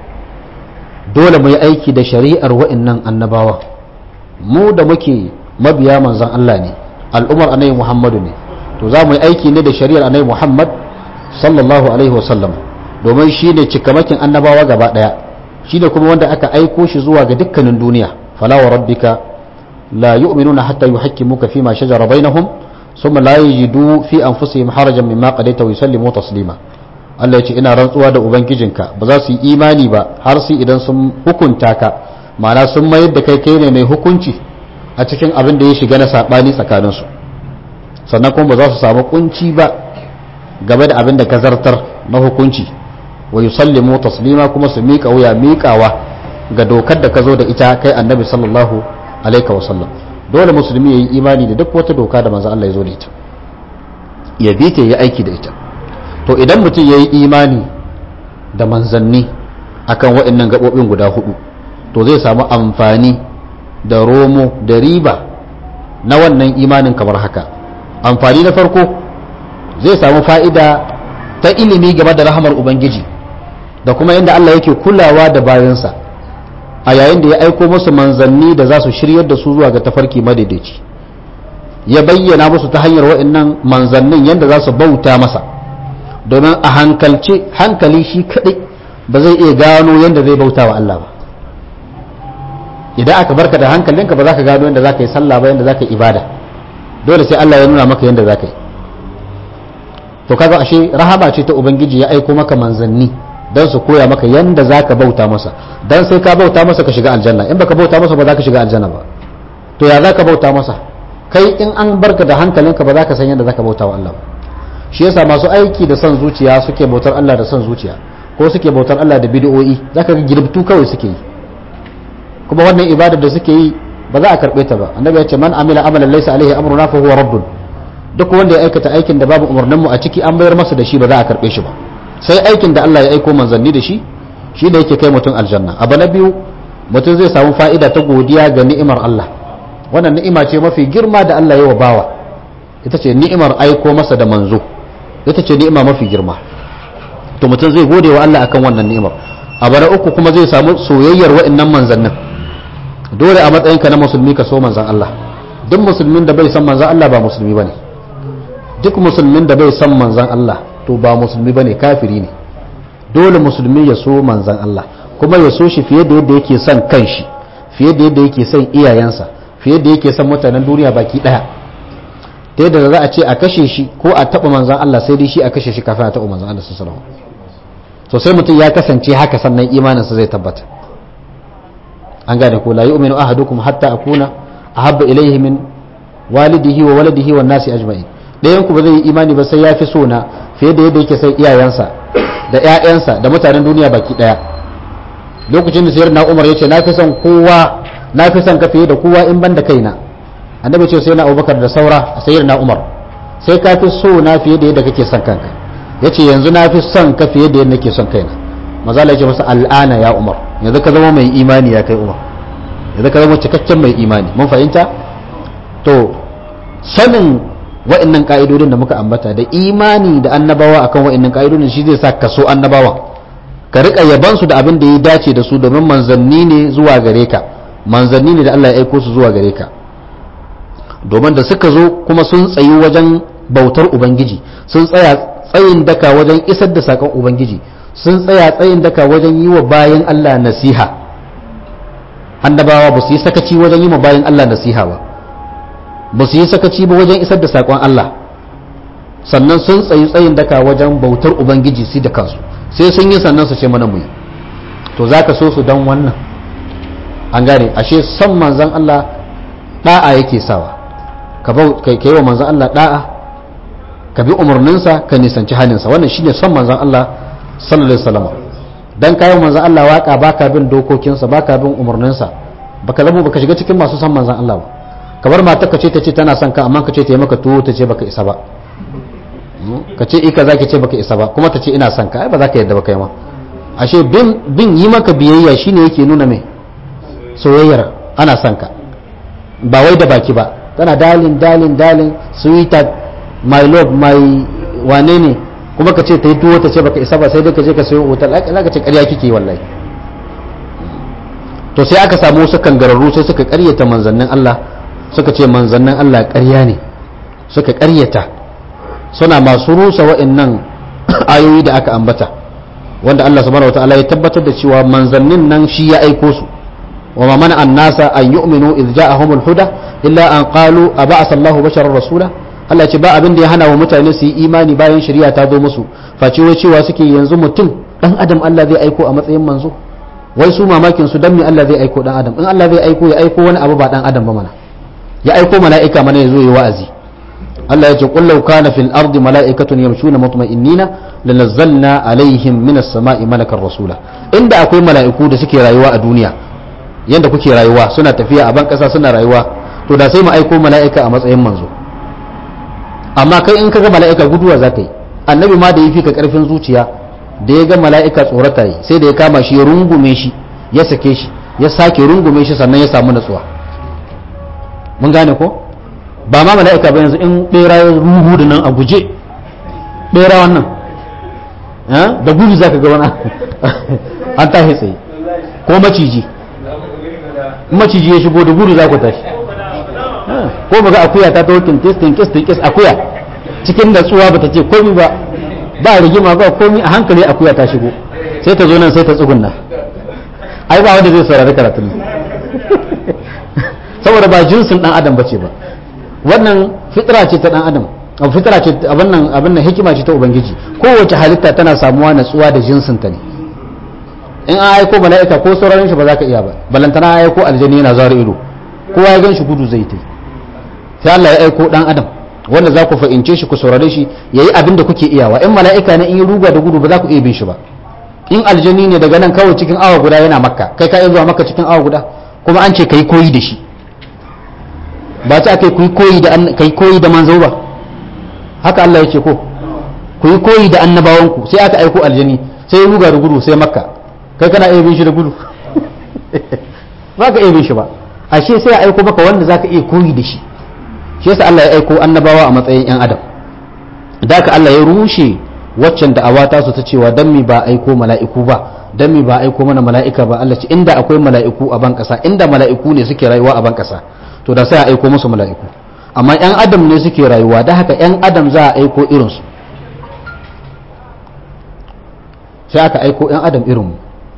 dole mu yi aiki da shari'ar wa'annan annabawa mu da muke mabiya manzan Allah ne al'umar annabi Muhammadu ne to za mu yi aiki ne da shari'ar annabi Muhammad sallallahu alaihi wasallam domin shi ne cikamakin annabawa gaba ɗaya shi ne kuma wanda aka aiko shi zuwa ga dukkanin duniya fala wa rabbika la yu'minuna hatta yuhakkimuka fima shajara bainahum thumma la yajidu fi anfusihim harajan mimma qadaita wa yusallimu taslima Allah ya ce ina rantsuwa da ubangijinka ba za su yi imani ba har sai idan sun hukunta ka ma'ana sun mayar da kai kai ne mai hukunci a cikin abin da ya shiga na saɓani tsakaninsu sannan kuma ba za su samu kunci ba game da abin da ka zartar na hukunci wa yusallimu taslima kuma su miƙa wuya miƙawa ga dokar da ka zo da ita kai annabi sallallahu alaihi wa sallam dole musulmi ya yi imani da duk wata doka da manzo Allah ya zo da ita ya bi ta yi aiki da ita to idan mutum ya yi imani da manzanni akan waɗannan gaɓoɓin guda hudu to zai samu amfani da romo da riba na wannan imanin kamar haka amfani na farko zai samu fa'ida ta ilimi game da rahamar ubangiji da kuma yadda Allah yake kulawa da bayansa a yayin da ya aiko musu manzanni da za su shiryar da su zuwa ga tafarki madaidaici ya bayyana musu ta hanyar wa'annan manzannin yadda za su bauta masa domin a hankalce hankali shi kaɗai ba zai iya gano yadda zai bauta wa Allah ba idan aka barka da hankalinka ba za ka gano yadda za ka yi sallah ba yadda za ka yi ibada dole sai Allah ya nuna maka yadda za ka yi to kaga ashe rahama ce ta ubangiji ya aiko maka manzanni don su koya maka yadda za ka bauta masa don sai ka bauta masa ka shiga aljanna in baka bauta masa ba za ka shiga aljanna ba to ya za ka bauta masa kai in an barka da hankalinka ba za ka san yadda za ka bauta wa Allah ba shi yasa masu aiki da son zuciya suke bautar Allah da son zuciya ko suke bautar Allah da bid'o'i zaka ga girbtu kawai suke yi kuma wannan ibadar da suke yi ba za a karbe ta ba annabi ya ce man amila amalan laysa alaihi amruna fa huwa raddun duk wanda ya aikata aikin da babu umarnin mu a ciki an bayar masa da shi ba za a karbe shi ba sai aikin da Allah ya aiko manzanni da shi shi da yake kai mutum aljanna abu na biyu mutum zai samu fa'ida ta godiya ga ni'imar Allah wannan ni'ima ce mafi girma da Allah ya wa bawa ita ce ni'imar aiko masa da manzo ita ce ni'ima mafi girma to mutum zai gode wa Allah akan wannan ni'imar abu na uku kuma zai samu soyayyar wa'annan manzannin dole a matsayinka na musulmi ka so manzan Allah duk musulmin da bai san manzan Allah ba musulmi bane duk musulmin da bai san manzan Allah to ba musulmi bane kafiri ne dole musulmi ya so manzan Allah kuma ya so shi fiye da yadda yake son kanshi fiye da yadda yake son iyayensa fiye da yake son mutanen duniya baki daya ta yadda za a ce a kashe shi ko a taɓa manzan Allah sai dai shi a kashe shi kafin a taɓa manzan Allah sallallahu alaihi wasallam to sai mutum ya kasance haka sannan imaninsa zai tabbata an gane ko la yu'minu ahadukum hatta akuna ahabba ilayhi min walidihi wa waladihi wan nasi ajma'in dayan ku ba zai yi imani ba sai ya fi so na fiye da yadda yake sai iyayensa da ƴaƴansa da mutanen duniya baki daya lokacin da sayyidina Umar yace na fi son kowa na fi son ka fiye da kowa in ban da kaina annabi ce sai na Abubakar da saura sayyidina Umar sai ka fi so na fiye da yadda kake son kanka yace yanzu na fi son ka fiye da yadda nake son kaina maza Allah ya ce masa al'ana ya Umar yanzu ka zama mai imani ya kai Umar yanzu ka zama cikakken mai imani mun fahimta to sanin wa'annan ka'idodin da muka ambata da imani da annabawa akan wa'annan ka'idodin shi zai sa ka so annabawa ka rika yaban su da abin da ya dace da su domin manzanni ne zuwa gare ka manzanni ne da Allah ya aiko su zuwa gare ka domin da suka zo kuma sun tsayi wajen bautar ubangiji sun tsaya tsayin daka wajen isar da sakon ubangiji sun tsaya tsayin daka wajen yi wa bayan Allah nasiha annabawa ba su yi sakaci wajen yi wa bayan Allah nasiha ba ba su yi sakaci ba wajen isar da sakon Allah sannan sun tsayi tsayin daka wajen bautar ubangiji su da kansu sai sun yi sannan su ce mana mu yi to za ka so su don wannan an gane ashe son manzan Allah da'a yake sawa ka yi wa manzan Allah da'a ka bi umarninsa ka nisanci halinsa wannan shine son manzan Allah sallallahu alaihi wasallam dan kayan manzan Allah waka baka bin dokokinsa baka bin umarninsa baka zama baka shiga cikin masu son manzan Allah ba kamar matar ka ce ta ce tana son ka amma ka ce ta yi maka tuwo ta ce baka isa ba ka ce ika zaki ce baka isa ba kuma ta ce ina son ka ai ba za ka yadda ba kai ma ashe bin bin yi maka biyayya shine yake nuna mai soyayyar ana son ka ba wai da baki ba tana dalin dalin dalin sweetheart my love my wane ne kuma ka ce ta yi tuwo ta ce baka isa ba sai dai ka je ka sayo otal za ka ce ƙarya kike wallahi to sai aka samu wasu kangararru sai suka ƙaryata manzannin Allah suka ce manzannin Allah ƙarya ne suka ƙaryata suna masu rusa wa'annan ayoyi da aka ambata wanda Allah subhanahu wataala ya tabbatar da cewa manzannin nan shi ya aiko su wa ma mana annasa an yu'minu idh ja'ahumul huda illa an qalu aba'atha Allahu basharar rasula Allah ce ba abin da ya hana wa mutane su yi imani bayan shari'a ta zo musu face wai cewa suke yanzu mutum dan adam Allah zai aiko a matsayin manzo wai su mamakin su dan me Allah zai aiko dan adam in Allah zai aiko ya aiko wani abu ba dan adam ba mana ya aiko mala'ika mana ya zo yi wa'azi Allah ya ce qul law kana fil ardi mala'ikatun yamshuna mutma'innina lanazzalna alaihim minas sama'i malakan rasula inda akwai mala'iku da suke rayuwa a duniya yanda kuke rayuwa suna tafiya a ban kasa suna rayuwa to da sai mu aiko mala'ika a matsayin manzo amma kai in kaga mala'ika guduwa za ka yi annabi ma da ya fi ka karfin zuciya da ya ga mala'ika tsorata yi sai da ya kama shi ya rungume shi ya sake shi ya sake rungume shi sannan ya samu natsuwa mun gane ko ba ma mala'ika ba yanzu in bera ya ruhu da nan a guje bera wannan da gudu za ka ga wani an tashi tsaye ko maciji maciji ya shigo da gudu za ku tashi ko ba ga akuya ta tawo tinkis tinkis tinkis akuya cikin natsuwa ba ta ce komi ba ba rigima ba komi a hankali akuya ta shigo sai ta zo nan sai ta tsugunna ai ba wanda zai saurari karatun saboda ba jinsin dan adam bace ba wannan fitra ce ta dan adam fitra ce abin nan abin nan hikima ce ta ubangiji kowace halitta tana samuwa natsuwa da jinsin ta ne in an aiko mala'ika ko sauraron shi ba za ka iya ba balantana aiko aljani yana zara ido kowa ya gan shi gudu zai ta sai Allah ya aiko dan adam wanda za ku fahimce shi ku saurare shi yayi abin da kuke iyawa in mala'ika ne in yi ruga da gudu ba za ku iya bin shi ba in aljani ne daga nan kawai cikin awa guda yana makka kai ka iya zuwa makka cikin awa guda kuma an ce kai koyi da shi ba ta kai kuyi koyi da kai koyi da manzo ba haka Allah ya ce ko ku yi koyi da annabawanku sai aka aiko aljani sai ya ruga da gudu sai makka kai kana iya bin shi da gudu ba ka iya bin shi ba ashe sai ya aiko maka wanda zaka iya koyi da shi shi yasa Allah ya aiko annabawa a matsayin yan adam da ka Allah ya rushe waccan da'awa ta su ta cewa dan mi ba aiko mala'iku ba dan mi ba aiko mana mala'ika ba Allah ce inda akwai mala'iku a ban kasa inda mala'iku ne suke rayuwa a ban kasa to da sai a aiko musu mala'iku amma yan adam ne suke rayuwa da haka yan adam za a aiko irinsu sai aka aiko yan adam irinmu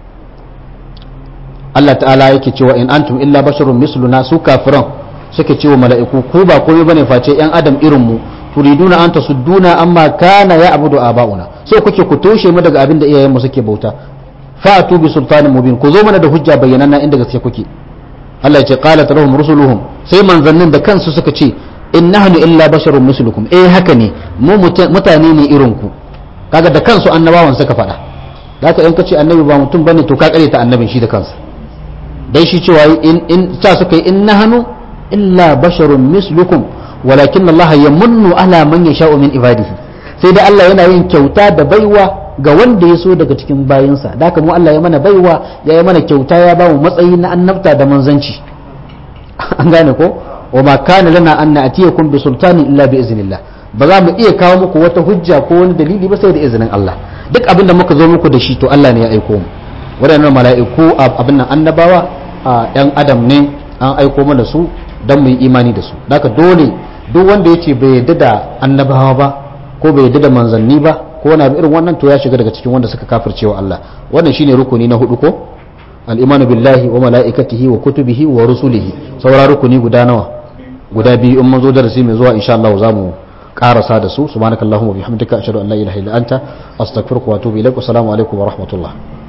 Allah ta'ala yake cewa in antum illa basharun misluna su kafiran suke cewa mala'iku ku ba komai bane face yan adam irin mu turiduna an tasudduna amma kana ya abudu aba'una so kuke ku toshe mu daga abin da iyayen mu suke bauta fa'atu bi sultanin mubin ku zo mana da hujja bayyananna inda gaske kuke Allah ya ce qalat lahum rusuluhum sai manzannin da kansu suka ce in nahnu illa basharun mislukum eh haka ne mu mutane ne irin ku kaga da kansu annabawan suka faɗa da haka in ka ce annabi ba mutum bane to ka kare ta annabin shi da kansa dai shi cewa in in ta suka yi in nahnu illa basharun mislukum walakin Allah yamunnu ala man yasha'u min ibadihi sai dai Allah yana yin kyauta da baiwa ga wanda ya so daga cikin bayinsa da haka mu Allah ya mana baiwa ya yi mana kyauta ya ba mu matsayi na annabta da manzanci an gane ko wa ma kana lana an na'tiyakum bi sultanin illa bi iznillah ba za mu iya kawo muku wata hujja ko wani dalili ba sai da izinin Allah duk abin da muka zo muku da shi to Allah ne ya aiko mu waɗannan mala'iku abin nan annabawa a ɗan adam ne an aiko mana su don mu yi imani da su daga dole duk wanda ya ce bai yadda da annabawa ba ko bai yadda da manzanni ba ko wani irin wannan to ya shiga daga cikin wanda suka kafircewa Allah wannan shine rukuni na hudu ko al-imanu billahi wa mala'ikatihi wa kutubihi wa rusulihi saura rukuni guda nawa guda biyu in mun zo darasi mai zuwa insha Allah za mu karasa da su subhanakallahumma bihamdika ashhadu an la ilaha illa anta astaghfiruka wa atubu ilaik assalamu alaikum wa rahmatullah